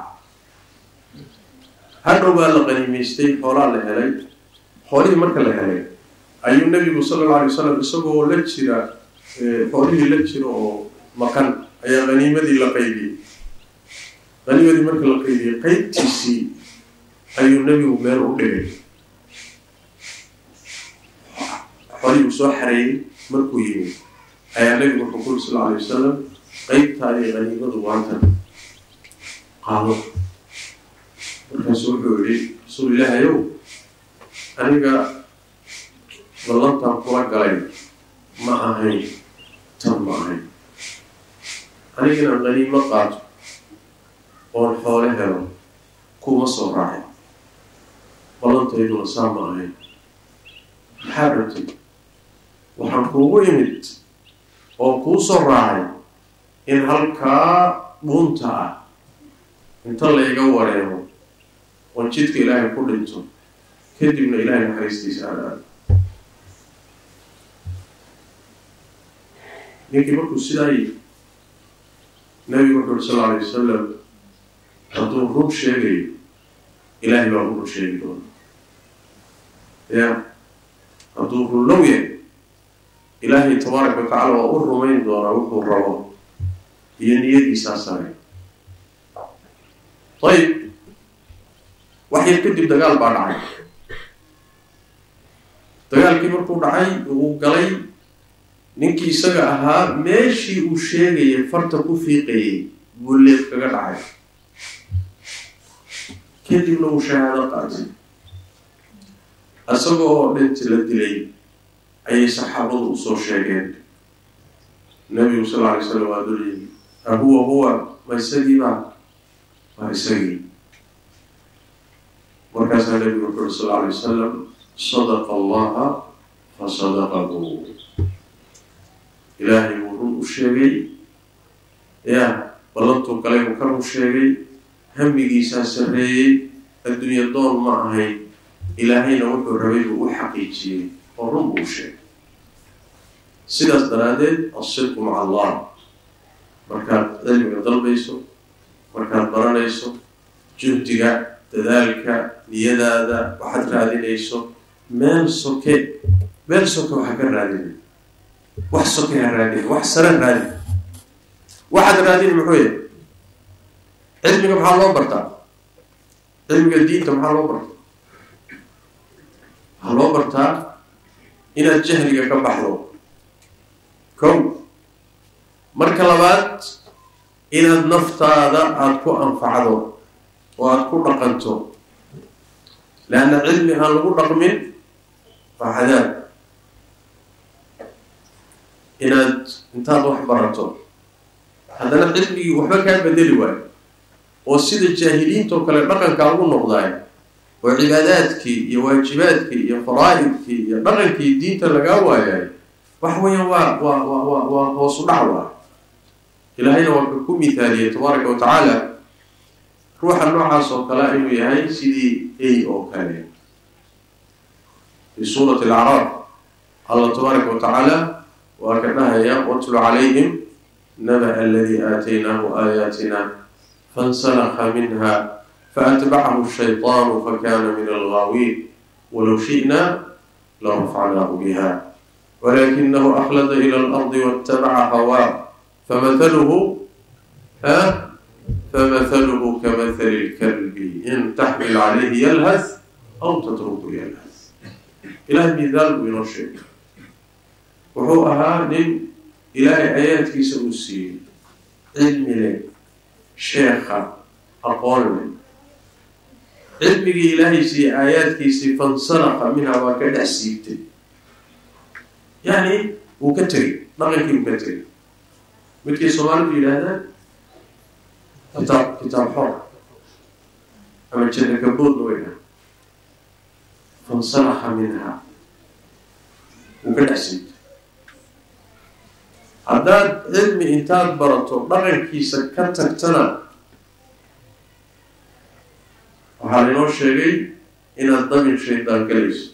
hadhow baa la qaniimaystay xoolaa la helay xoolihii marka la helay ayuu nabigu sala alla alay wasalam isagoo la jira xoolihii la jira oo maqan ayaa qaniimadii la qaybiyey qaniimadii marka la qaybiyey qeybtiisii ayuu nebigu meel u dhigay xolihii uu soo xareeyey markuu yimid ayaa nebigu wuxuu kuri sal alay wasalam qeybtaa iyo qaniimadu waantan qaado markaasu wuxuu yihi rasuul ilaahayow aniga ballantaan kula galay ma ahayn tan ma ahayn aniga inaan qaniimo qaato oon xoole helo kuma soo raacay ballantayduna saa ma ahayn maxaa rabtay waxaan kuugu imid oo kuu soo raacay in halkaa dhuunta ah inta layga wareemo oon jidka ilaahay ku dhinto kadibna ilaahay naxariistiisa aan aado ninkii markuu sidaa yidhi nabigu wuxu uri sal alay wasalam hadduu run sheegayo ilaahay baa u run sheegi doona ya hadduu runlow yahay ilaahay tabaaraka wa tacala waa u rumayn doonaa wuxuu rabo iyo niyadiisaa sare ayib wax yar kadib dagaal baa dhacay dagaalkii markuu dhacay uu galay ninkii isaga ahaa meeshii uu sheegayay farta ku fiiqayay buu leef kaga dhacay kadibna uu shahaado qaatay isaga oo dhinti la dilay ayay saxaabadu usoo sheegeen nabigu sal alay slam waa dul yimi ahuwa huwa ma isagiibaa waa isagii markaasaa nabigu wuxu uri sal alay wasalam sadaqa allaha fa sadaqahu ilaahay buu run u sheegay ya ballantuu galay buu ka run sheegay hamigiisaa sarreeyey adduunya doon ma ahayn ilaahayna wuxuu rabay buu u xaqiijiyey oo run buu sheegay sidaas daraaddeed asidqu maca allah markaad cilmiga dalbayso markaad baranayso juhdiga dadaalka niyadaada waxaad raadinayso meel soke meel soke waxaa ka raadinay wax soke ha raadin wax sare raadin waxaad raadini muxuu yahay cilmiga maxaa loo bartaa cilmiga diinta maxaa loo bartaa waxaa loo bartaa inaad jahliga ka baxdo kow marka labaad inaad naftaada aada ku anfacdo oo aada ku dhaqanto leanna cilmi aan lagu dhaqmin waa cadaab inaad intaad wax barato haddana cilmigii waxba kaa bedeli waayo oo sida jaahiliinta oo kale dhaqankaa ugu noqdaay oo cibaadaadkii iyo waajibaadkii iyo faraa-idkii iyo dhaqankii diinta lagaa waayaay wax weeyaan waa waa waa waa waa hoosu dhac waa ilaahayna waa ka ku mithaaliyay tabaaraka wa tacaala ruuxa noocaas oo kale inuu yahay sidii ay oo kale fi suurati alacraab allah tabaaraka wa tacaala waa ka dhahaya watlu calayhim naba aladii aataynaahu aayaatina fansalakha minha faatbacahu shayطaanu fakana min algaawiin walow shi'na larafacnaahu biha walakinahu akhlada ila alardi waاtabaca hawaa famahaluhu ha famahaluhu kamahali lkalbi in taxmil calayhi yalhas aw tatruku yalhas ilahay midaal buu inoo sheegay wuxuu ahaa nin ilaahay aayaadkiisa uu siiyey cilmi leh sheekha aqoon leh cilmigii ilaahay siiyey aayaadkiisii fansalaqa minha waa ka dhex siibtay yani wuu ka tegay dhaqankii wuu ka tegay midkii soomaalidu yidhaahdaan kitaab kitaab xoor ama janna gaboodna way dhaha fansalaqa minha wuu ka dhex siibtay haddaad cilmi intaad barato dhaqankiisa ka tagtana waxaa lainoo sheegay inaad damin shaydaan galayso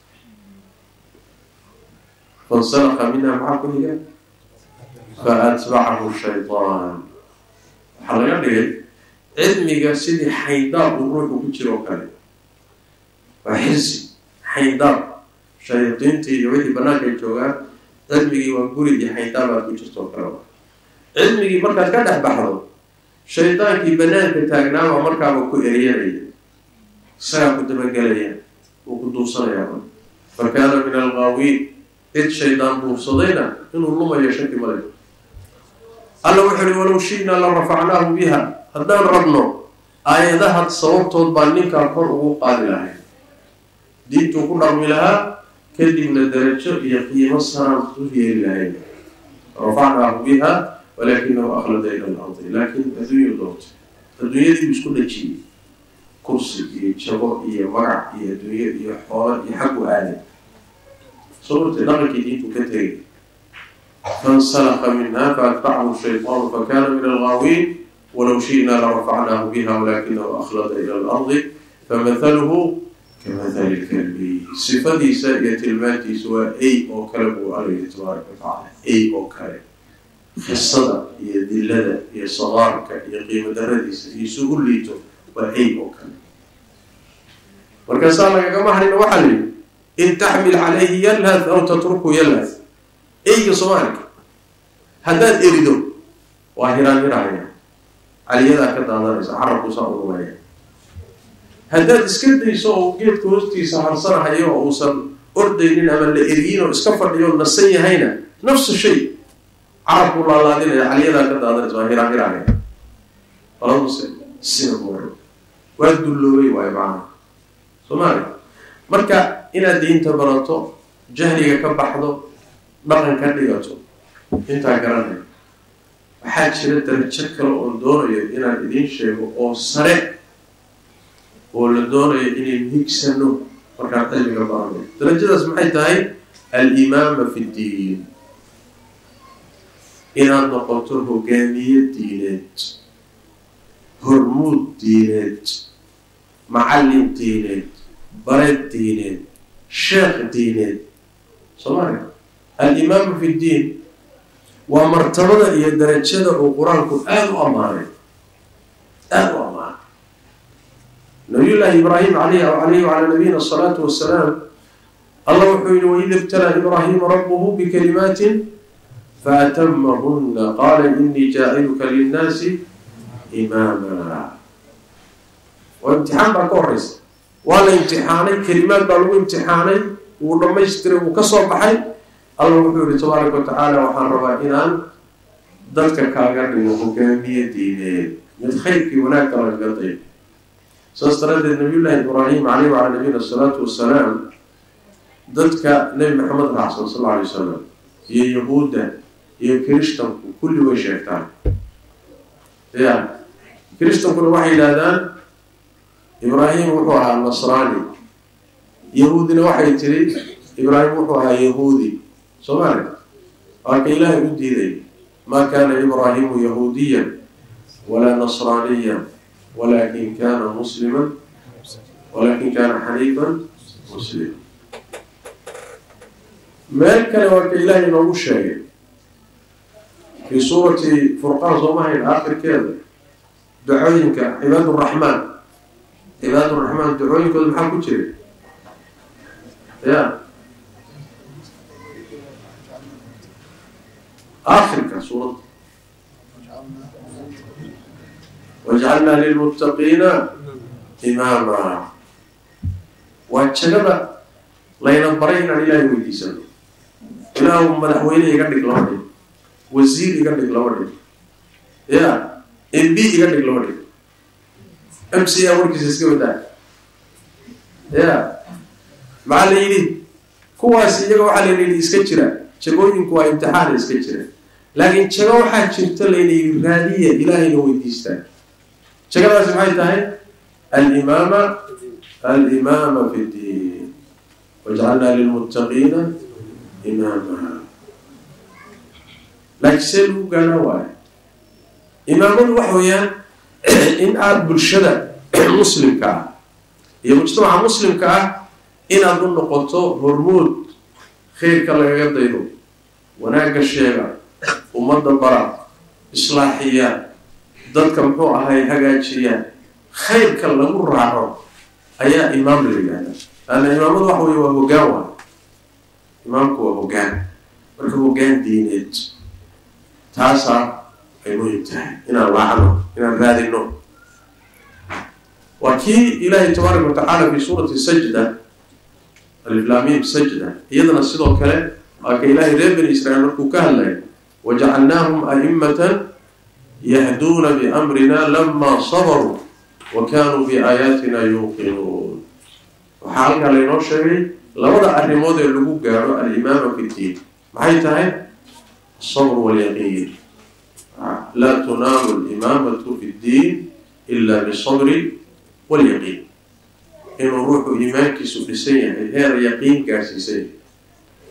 fansalaqa minha maxaa ku higa fa atbacahu shaydaan waxaa laga dhigay cilmiga sidii xayndaab uu ruuxu ku jiro o kale waa xirsi xayndaab shayaadiintii iyo wixii banaanka ay joogaan cilmigii waa guri iyo xayndaab aad ku jirto oo kale cilmigii markaad ka dhex baxdo shaydaankii banaanka taagnaaba markaaba ku eryanaya isagaa ku dabagelaya wuu ku duubsanayaa fa kaana min algaawiin cid shaydaan duubsadayna inuu lumayo shaki male alla wuxu uhi walow shi'naa la rafacnaahu biha haddaan rabno aayadaha sababtood baa ninkaa kor ugu qaadi lahay diintuu ku dhaqmi lahaa kadibna darajo iyo qiimo saraan u yeeli lahayn rafacnaahu biha walakinahu akhlada ila alardi laakiin adduunya doortay adduunyadii buu isku dhajiyey kursi iyo jabo iyo magac iyo adduunyo iyo xoolo iyo xaggu aaday sababtay dhaqankii diintu ka tegay fansalaqa minha faatbacahu shayطaanu fakana min algaawiin walow shi'naa larafacnaahu biha walakinahu akhlada ila alardi famathaluhu kamahali lkalbi sifadiisa iyo tilmaantiisa waa ay oo kale buu alla yihi tabaaraka watacaala ay oo kale qisada iyo dilada iyo saqaarka iyo qiimo daradiisa iyo isugu liito waa ay oo kale markaasaa lagagama harina waxaa la yidhi in taxmil calayhi yalhath aw tatruku yalhath eyga soomaalika haddaad erido waa hiraan hiraaya caliyadaa ka daadanaysa carabkuusaa ururaya haddaad iska dayso oo geedka hoostiisa harsanahayo oo uusan ordaynin ama la eriyin oo iska fadhiyo o nasan yahayna nafsu shay carabku laalaadinaya caliyadaa ka daadanaysa waa hiraan hiraaya alamuse sina ku hore waa dulloobay waayo macana soomaaliya marka inaad diinta barato jahliga ka baxdo dhaqan ka dhigato intaa garanaya waxaa jira darajo kale oon doonayo inaan idiin sheego oo sare oo la doonayo inaynu higsano markaan cilmiga barano darajadaas maxay tahay alimaama fi ddiin inaad noqoto hogaamiye diineed hormuud diineed macallin diineed bareed diineed sheekh diineed soomaaliya alimaama fi ddiin waa martabada iyo darajada uu qur-aanku aada u ammaanay aada u ammaanay nabiyullaahi ibraahim alayh alayhi wacalaa nabiyina asalaatu wasalaam allah wuxuu yihi waid ibtalaa ibraahiima rabbuhu bikalimaatin faatamahuna qaala inii jaaciluka linnaasi imaama waa imtixaan baa ka horeysa waa la imtixaanay kelimaad baa lagu imtixaanay wuu dhamaystiray wuu ka soo baxay allah wuxuu yihi tabaaraka watacaala waxaan rabaa inaan dadka kaaga dhigo hogaamiye diineed mid khayrkii wanaagka lagaga dayb saas daraaddeed nabiyullaahi ibraahim caleyh wacalaa nabiyina asalaatu wasalaam dadka nebi maxamed raacsan sal alla alay wasalam iyo yahuudda iyo kirishtanku kulli way sheegtaan ya kirishtankuna waxay yidhahdaan ibraahim wuxuu ahaa nasraani yahuudina waxay tiri ibraahim wuxuu ahaa yahuudi soomaaliya waa ka ilaahay u diiday maa kaana ibraahimu yahuudiyan walaa nasraaniyan walakin kana musliman walakin kana xaniifan muslima meel kale waa ka ilaahay inoogu sheegay fii suurati furqaan soomahayn aakhirkeeda ducooyinka cibaad uraxmaan cibaad uraxmaan ducooyinkooda maxaa ku jira ya aakhirka suuradda wajcalnaa lilmuttaqiina imaama waa jagada layna baray inaan ilaahay weydiisano ilaahu madaxweyne iga dhig laba dhig wasiir iga dhig laba dhig ya m b iga dhig laba dhig m c a warkiisa iska wadaa ya maxaa la yidhi kuwaas iyaga waxaa layna yidhi iska jira jagooyinku waa imtixaana iska jira laakiin jago waxaa jirta layna yidhi raadiya ilaahayna weydiistaa jagadaasi maxay tahay alimaama alimaama fi ddiin wajcalnaa lilmuttaqiina imaama laakiin see lagu gaadhaa waayo imaamadu waxa weeyaan in aada bulshada muslimka ah iyo mujtamaca muslimka ah inaad u noqoto hormuud khayrka lagaga daydo wanaagga sheega ummadda bara islaaxiya dadka muxuu ahay hagaajiyaan khayrka lagu raaco ayaa imaam la yidhahda laanna imaamadu waxa wey waa hoggaan waay imaamku waa hoggaan marka hoggaan diineed taasaa ay muhim tahay inaan laacno inaan raadino waa kii ilaahay tabaaraka watacaala fi suurati sajda aliflaamiim sajda iyadana sidoo kale waa ka ilaahay reer bani israiil markuu ka hadlaya wajacalnaahum a'imatan yahduuna biamrina lama sabaruu wa kanuu biaayaatina yuuqinuun waxaa halkaa laynoo sheegay labada arrimood ee lagu gaadho alimaama fi ddiin maxay tahay asabr walyaqiin laa tunaalu alimaamatu fi ddiin ila bisabri walyaqiin inuu ruuxu iimaankiisu dhisan yahay heer yaqiin gaarsiisan yahay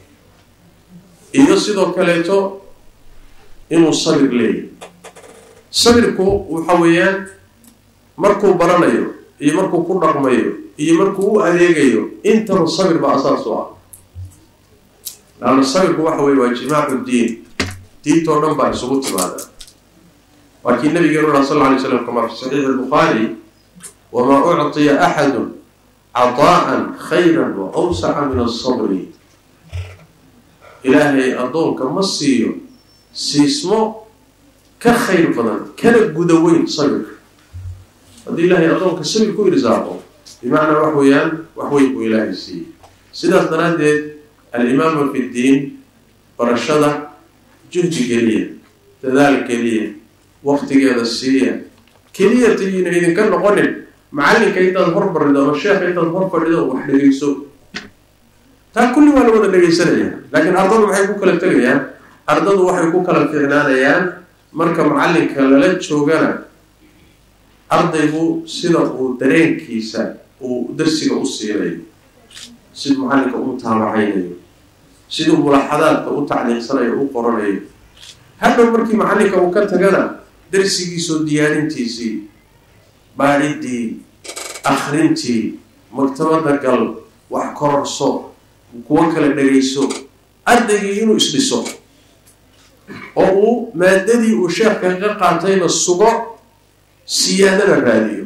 iyo sidoo kaleeto inuu sabir leeyahy sabirku waxa weeyaan markuu baranayo iyo markuu ku dhaqmayo iyo markuu u adeegayo intaba sabir baa asaas u ah laanna sabirku waxa weye waa jimaacu diin diintoo dhan baa isugu timaada waa kii nabigeenu lah sal lla alay slam kama fi saxiixi albukhaari wamaa ucطiya axadu cadaa'an khayra wa awsaca min asabri ilaahay addoonka ma siiyo siismo ka khayr badan kana guda weyn sabirka haddii ilaahay addoonka sabir ku irsaaqo bimacnaa wax weeyaan wax weyn buu ilaahay siiyey sidaas daraaddeed alimaama fi ddiin barashada juhdi geliya dadaal geliya waktigeeda siiya keliya tayina idinka noqonin macallinka intaad hor barido ama sheekha intaad hor fadhido wax dhegayso taa kulli waa la wada dhegaysanaya laakiin ardadu maxay ku kala tegayaan ardadu waxay ku kala ficnaanayaan marka macallinka lala joogana ardaygu sida uu dareenkiisa uu darsiga u siinayo siduu macallinka u mutaabacaynayo siduu mulaxadaadka u tacliiqsanayo u qoranayo hadhow markii macallinka uu ka tagana darsigiisoo diyaarintiisii baadhiddii akrintii maktabadda gal wax kororso kuwo kale dhagayso ardaygii inuu isdhiso oo uu maadadii uu sheekka ka qaatayna sugo siyaadana raadiyo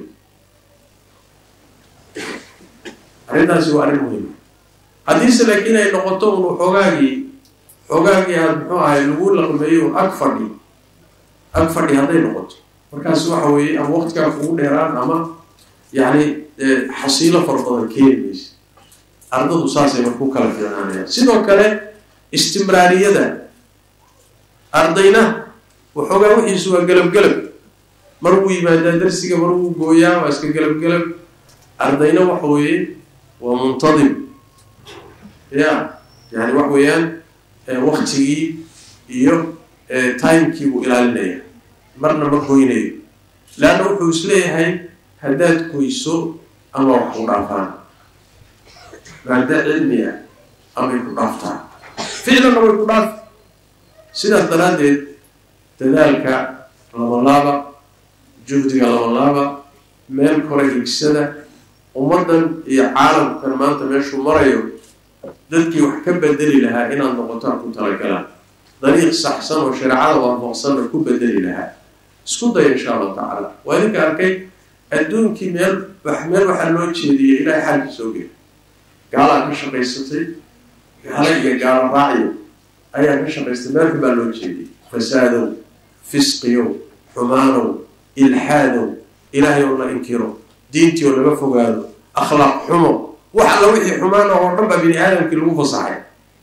arrintaasi waa arrin muhima haddiise laakiin ay noqoto unu xoogaagii xoogaagii aada muxuu ahay lagu laqmeeyo ag fadhi ag fadhi hadday noqoto markaas waxa weeye ama waqtigaa kugu dheeraan ama yacni xasiilo fara badan keeni maysa ardadu saasay marku kala fiicnaanayaan sidoo kale istimraariyada ardayna waxoogaa wixiisu waa gelab-gelab mar wuu yimaadaa darsiga mar wuu gooyaa waa iska gelab-gelab ardayna waxa weeye waa muntadim ya yani waxa weeyaan waktigii iyo timekii buu ilaalinaya marna ma goynayo leanna wuxuu isleeyahay haddaad goyso ama wax ku dhaafaan maada cilmi ah amay ku dhaaftaan ficlanna way ku dhaafi sidaas daraaddeed dadaalka labalaaba juhdiga labalaaba meel kore higsada ummaddan iyo caalamkan maanta meeshuu marayo dadkii wax ka bedeli lahaa inaad noqotaan ku talagalaan dariiq saxsan oo shareecada waafaqsanna ku bedeli lahaa isku daya insha allahu tacaala waa idinka arkay adduunkii meel meel waxaa loo jeediyey ilaahay xaalkii soo geli gaalaa ka shaqaysatay gaala iyo gaalo raacyo ayaa ka shaqaystay meelka baa loo jeediyey fasaadow fisqiyow xumaanow ilxaadow ilaahay oo la inkiro diintii oo laga fogaado akhlaaq xumo wax alla wixii xumaana oo dhan baa bini aadamkii lagu fasaxay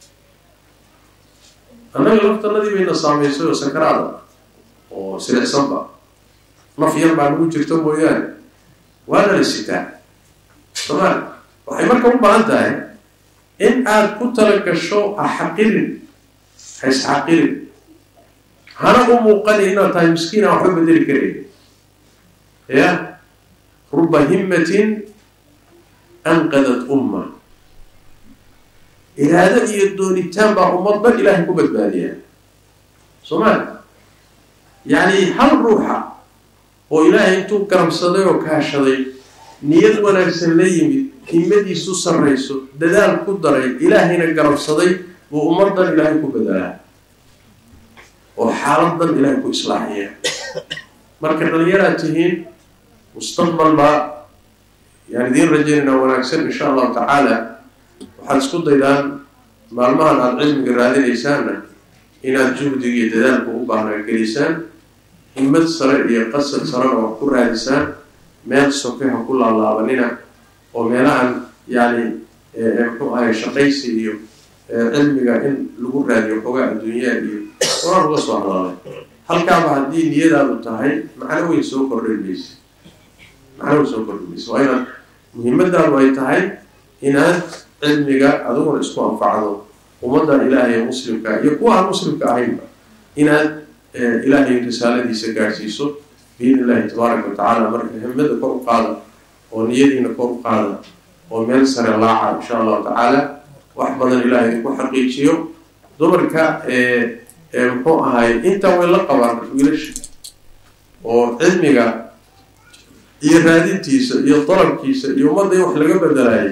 annaga laftanadii bayna saamaysay oo sakaraada oo silicsanba naf yar baa nagu jirta mooyaane waana la sitaa somaal waxay marka u baahan tahay in aad ku tala gasho ha xaqirin ha isxaqirin hana u muuqani inaad tahay miskiin aan waxba bedeli karayn ya ruba himmatin anqadat umma iraado iyo doonitaan baa ummad dhan ilaahay ku badbaadiyaa soomaali yacni hal ruuxa oo ilaahay intuu garabsaday oo kaashaday niyad wanaagsan la yimid himmadiisu sarrayso dadaal ku daray ilaahayna garabsaday buu ummaddan ilaahay ku badalaa oo xaaladan ilaahay ku islaaxiya marka dhalinyaraad tihiin mustaqbal baa yaan idiin rajaynaynaa wanaagsan insha allahu tacaala waxaad isku daydaan maalmahan aada cilmiga raadinaysaanna inaad juhdiga iyo dadaalka u baahnaa gelisaan himmad sare iyo qasad sarena wax ku raadisaan meel soke ha ku laalaabanina oo meelahan yani muxuu ahay shaqaysi iyo cilmiga in lagu raadiyo xoogaa adduunyaa iyo waaan uga soo hadalay halkaaba haddii niyadaadu tahay macno weyn soo kordhin mayse macno weyn soo kordhin mayse waa inaad muhiimadaadu ay tahay inaad cilmiga adiguna isku anfacdo ummaddan ilaahay muslimka iyo kuwa aan muslimka ahaynba inaad ilaahay risaaladiisa gaadhsiiso biidn illahi tabaaraka wa tacaala marka himada kor u qaada oo niyadiina kor u qaada oo meel sare laaca insha allahu tacaala wax badan ilaahay ku xaqiijiyo dumarka muxuu ahay intaa way la qabaan wiilasha oo cilmiga iyo raadintiisa iyo dalabkiisa iyo ummadda in wax laga bedelaayay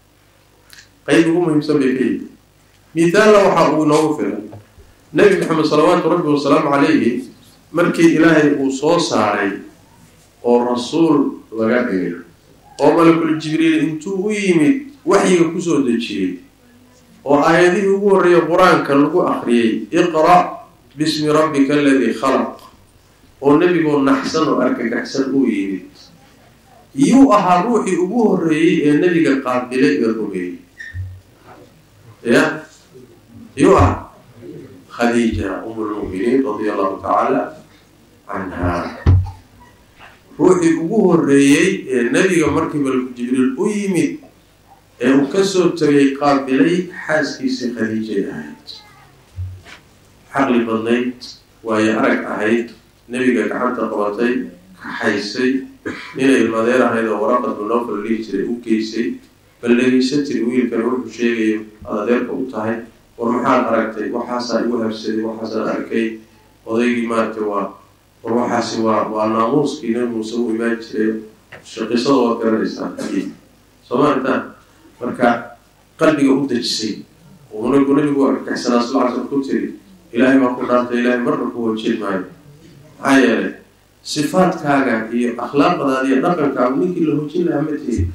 qeyb ugu muhiimsan bay ka yihi mithaalna waxa uu inoogu filan nebi maxamed salawaatu rabbi wasalaamu calayhi markii ilaahay uu soo saaray oo rasuul laga dhigay oo malakul jibriil intuu u yimid waxyiga kusoo dejiyey oo aayadihii ugu horreeyay qur-aanka lagu akriyey iqra' bismi rabbika aladii khalaq oo nebigoo naxsan oo argagaxsan uu yimid yuu ahaa ruuxii ugu horreeyey ee nebiga qaabilay ee rumeeyey ya yuu ah khadiija um lmu'miniin radia allahu tacaala canha ruuxii ugu horreeyey ee nebiga markii malku jibriil u yimid ee uu kasoo tegay qaabilay xaaskiisii khadiijay ahayd xaqli badnayd waayo arag ahayd nebiga gacanta qabatay kaxaysay inay ilmadeer ahayd oo waraqad munoofal dhihi jiray u geysay bal dhegeysa tiri wiilkan wuxuu sheegayo aad adeerka u tahay war maxaad aragtay waxaasaa igu habsaday waxaasaan arkay odaygii maaragtay waa war waxaasi waa waa naamuuskii nabi muuse u imaan jiray shaqisada waad garanaysaa soo maartaan marka qalbiga u dejisay oo nabigu nabigu argagaxsanaa sal ly slam ku tiri ilaahay baa ku dhaartay ilaahay marna ku wajin maayo maxaa yeelay sifaadkaaga iyo akhlaaqdaada iyo dhaqankaagu ninkii la hojin lahaa ma tihid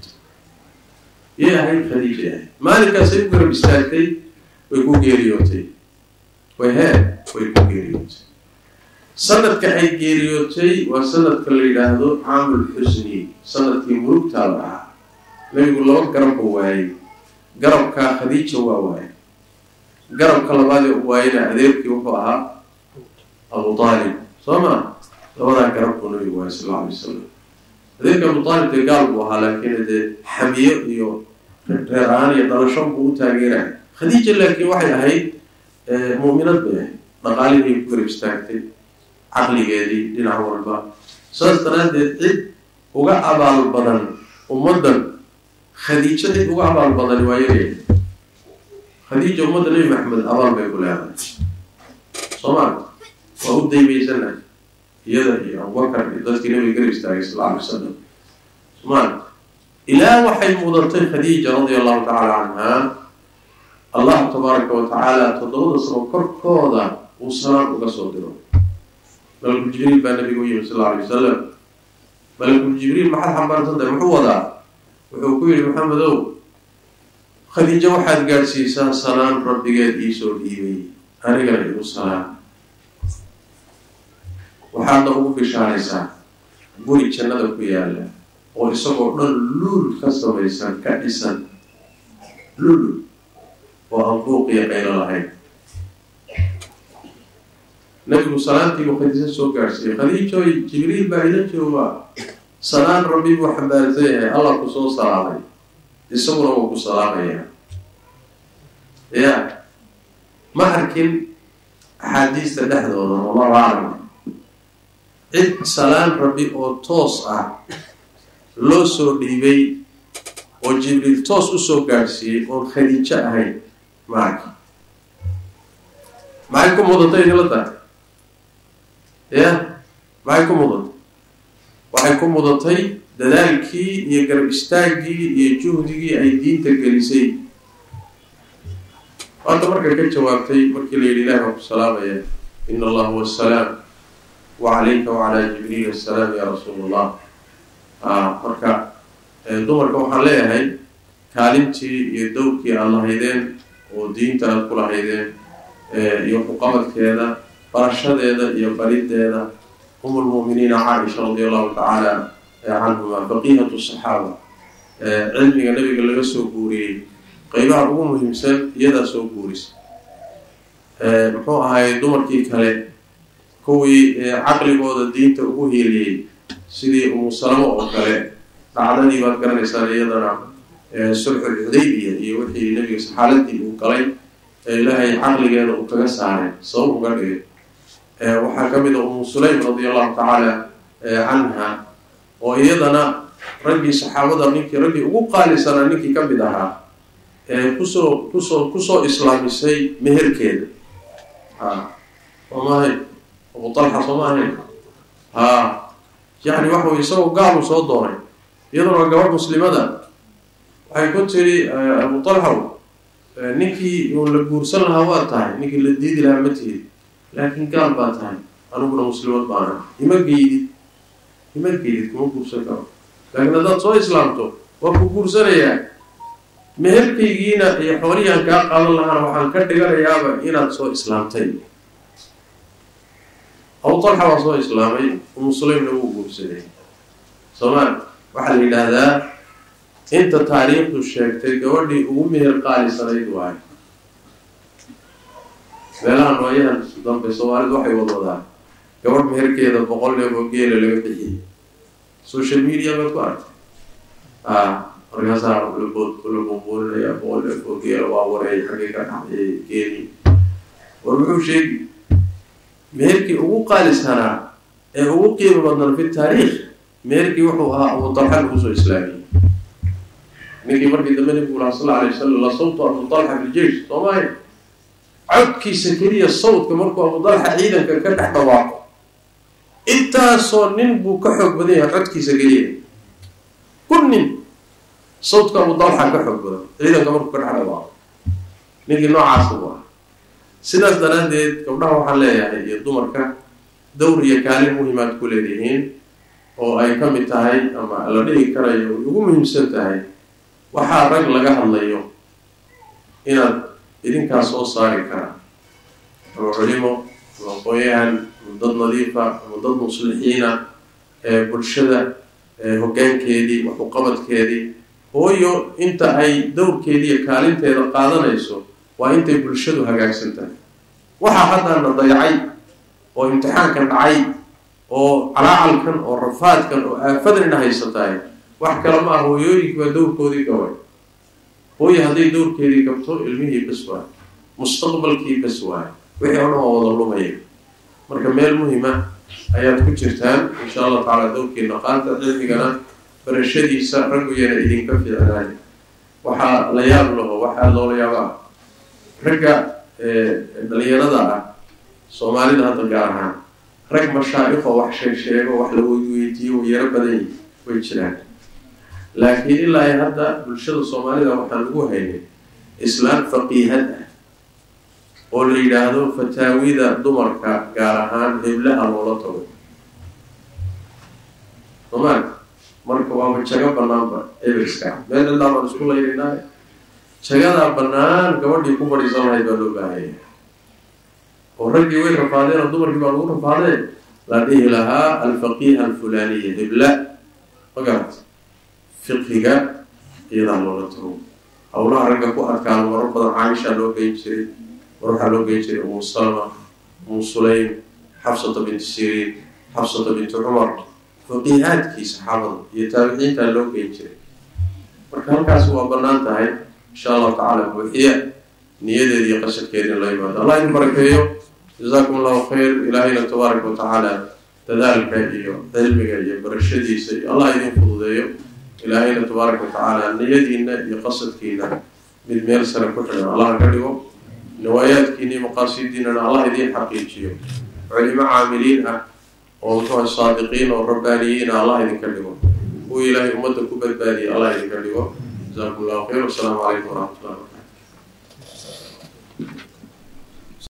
yay ahayd khadiija ahayd maalinkaasay u garab istaagtay way ku geeriyootay way hee way ku geeriyootay sanadka ay geeriyootay waa sanadka la yidhaahdo caamul xusni sanadkii murugtaa la ahaa nabigu laba garabba waayey garabkaa khadiija waa waayay garabka labaad ee u waayana adeerkii wuxuu ahaa abu aalib soo ma labadaa garab buu nabigu waayay sal alla alay wasalam adeerka abu aalib dee gaal buu ahaa laakiin dee xamiyo iyo reer ahaan iyo dhalasho buu u taageeraya khadiija laakiin waxay ahayd mu'minad bay ahayd dhaqaalihii ku garab istaagtay caqligeedii dhinac walba saas daraaddeed cid uga abaal badan ummaddan khadiijo cid uga abaal badani waa yarya khadiija ummadda nebi maxamed abaal bay ku leedahay soo maarta waa u daymaysanahay iyada iyo abubakar iyo dadkii nabiga garab istaagay sal alla alay wasalam soo maarta ilaa waxay mudatay khadiija radia allahu tacaala canha allah tabaaraka wa tacaala toddobada sano korkooda uu salaan uga soo diro malakul jibriil baa nabiga u yimi sal alla alay wasalam malakul jibriil maxaad xambaarsantahay muxuu wadaa wuxuu ku yihi maxamedow khadiijo waxaad gaadhsiisaa salaan rabbigeed iisoo dhiibay anigana igu salaan waxaadna ugu bishaaraysaa guri jannada ku yaala oo isagoo dhan luul ka samaysan ka dhisan lul oo aan buuqiya qaylo lahayn nabigu salaantiibuu khadiijo soo gaadhsiiyey khadiijoy jibriil baa ila jooga salaan rabbi buu xambaarsan yahay allah ku soo salaamay isaguna wuu ku salaamayaa ya ma arkin axaadiista dhexdooda wallahu aclam cid salaan rabbi oo toos ah loo soo dhiibay oo jibriil toos usoo gaadhsiiyey oon khadiijo ahayn ma arkin maxay ku mudatay idinla tahay ya maxay ku mudatay waxay ku mudatay dadaalkii iyo garab istaaggii iyo juhdigii ay diinta gelisay waanta marka ka jawaabtay markii la yidhi ilahi baa ku salaamaya ina allah huwa asalaam wa calayka wacalaa jibriil asalaam ya rasuul allah marka dumarka waxaan leeyahay kaalintii iyo dowrkii aada lahaydeen oo diinta aada ku lahaydeen iyo xuqabadkeeda barashadeeda iyo barideeda um lmu'miniina caaisha radia allahu tacaala canhuma baqiyatu saxaaba cilmiga nabiga laga soo guuriyey qeybaha ugu muhiimsan iyadaa soo guurisa muxuu ahay dumarkii kale kuwii caqligooda diinta ugu hiiliyey sidii umu salamo oo kale dhacdadii baad garanaysaan iyadana sulxul xudaybiya iyo wixii nabiga xaaladii uu galay ee ilaahay caqligeeda uu kaga saaray sabab uga dhigay waxaa ka mid a umu sulaym radia allahu tacaala canha oo iyadana raggii saxaabada ninkii raggii ugu qaalisanaa ninkii ka mid ahaa ee kusoo kusoo kusoo islaamisay meherkeeda ha soo maahayn abu talxa soo maahayn ha yacni waxa wey isagoo gaalu soo doonay iyaduna waa gabadh muslimada waxay ku tiri abu talxaw ninkii uun la guursan lahaa waa tahay ninkii la diidi lahaa ma tihid laakiin gaal baa tahay aniguna muslimad baana ima geydid ima geydid kuma guursan karo laakiin haddaad soo islaamto waa ku guursanayaa meherkaygiina iyo xoolihii aan kaa qaadan lahaana waxaan ka dhiganayaaba inaad soo islaamtay abu talxa waa soo islaamay umu sulaymna wuu guursaday soomaali waxaa la yidhaahdaa inta taariikhdu sheegtay gabadhii ugu meher qaalisanayd waayo meelaha nooyahan dambe soomaalidu waxay wadwadaan gabadh meherkeeda boqol neef oo geela laga bixiyay social media baad ku argtay a markaasaa labood la buunbuuninaya boqol neef oo geela waa wareey xaggay ka dhacday geeli war muxuu sheegi meherkii ugu qaalisanaa ee ugu qiimo badnan fi taariikh meherkii wuxuu ahaa abu talxa lagu soo islaamiyey ninkii markii dambe nabigu laha sal alay wasalam la sawtu abu talxa fi ljeish soomaaya codkiisa keliya sawdka markuu abu talxa ciidanka ka dhex dhawaaqo intaasoo nin buu ka xoog badan yahay codkiisa keliya kun nin sawdka abu talxa ka xoog badan ciidanka markuu ka dhex dhawaaqo ninkii noocaasa bu ah sidaas daraaddeed gabdhaha waxaan leeyahay iyo dumarka dawr iyo kaalin muhimaad ku leedihiin oo ay ka mid tahay ama la dhihi karayo ay ugu muhiimsan tahay waxaa rag laga hadlayo inaad idinkaas soo saari karaa ama culimo ama aqoon-yahan ama dad nadiifa ama dad muslixiina ee bulshada hoggaankeedii waxuqabadkeedii hooyo inta ay dowrkeedii iyo kaalinteeda qaadanayso waa intay bulshadu hagaagsan tahay waxaa haddaana dayacay oo imtixaankan dhacay oo calaacalkan oo rafaadkan oo aafadanina haysatahay wax kale ma ah hooyooyinki baa dowrkoodii gabay hooye hadday dowrkeedii gabto ilmihii bas waayo mustaqbalkii bas waayo wixii o dhan waa wada lumaya marka meel muhima ayaad ku jirtaan insha allah tacaala dowrkiina qaanta cilmigana barashadiisa ragguyana idinka fiicnaay waxaa la yaab laho waxaa loola yaaba ah ragga dhalinyarada ah soomaalida hadda gaar ahaan rag mashaa'ikoo wax sheeg sheego wax la weydiiyo way yaro badan yihi way jiraan laakiin ilaa ay hadda bulshada soomaalida waxaan ugu haynay islaam faqiihad ah oo la yidhaahdo fataawida dumarka gaar ahaan heblaha loola tago somaali marka waaba jago banaanba eberska meel ilaa baan isku laynaynaa jagadaa banaan gabadhii ku fadhiisan lahayd baa loo baahaya oo raggii way rafaadeen oo dumarkii baa lagu rafaadeen la dhihi lahaa alfaqiiha alfulaniya hebla magarat fiqiga iyadaa loola tago howlaha ragga ku adkaano marar badan caaishaa loo geyn jiray mar waxaa loo geyn jiray umu salma umu sulaym xafsata binti siriin xafsata binti cumar faqiihaadkii saxaabada iyo taabiciintaa loo geyn jiray marka halkaas waa banaan tahay insha allahu tacaala buuxiya niyadeeda iyo qasadkeeda in la yimaado allah idin barakeeyo jazaakum allahu khayr ilaahayna tabaaraka wa tacaala dadaalka iyo cilmiga iyo barashadiisa iyo allah idin fududeeyo ilaahayna tabaaraka wa tacaala niyadiina iyo qasadkiina mid meel sare ku xidhan allah ka dhigo nawaayaadkiina iyo maqaasidiinana allah idiin xaqiijiyo culimo caamiliin ah oo muxuua saadiqiin oo rabbaaniyiin ah allah idinka dhigo kuwa ilaahay ummadda ku badbaadiya allah idinka dhigo jazakum allahu khayr wasalaamu calaykum waraxmat ullah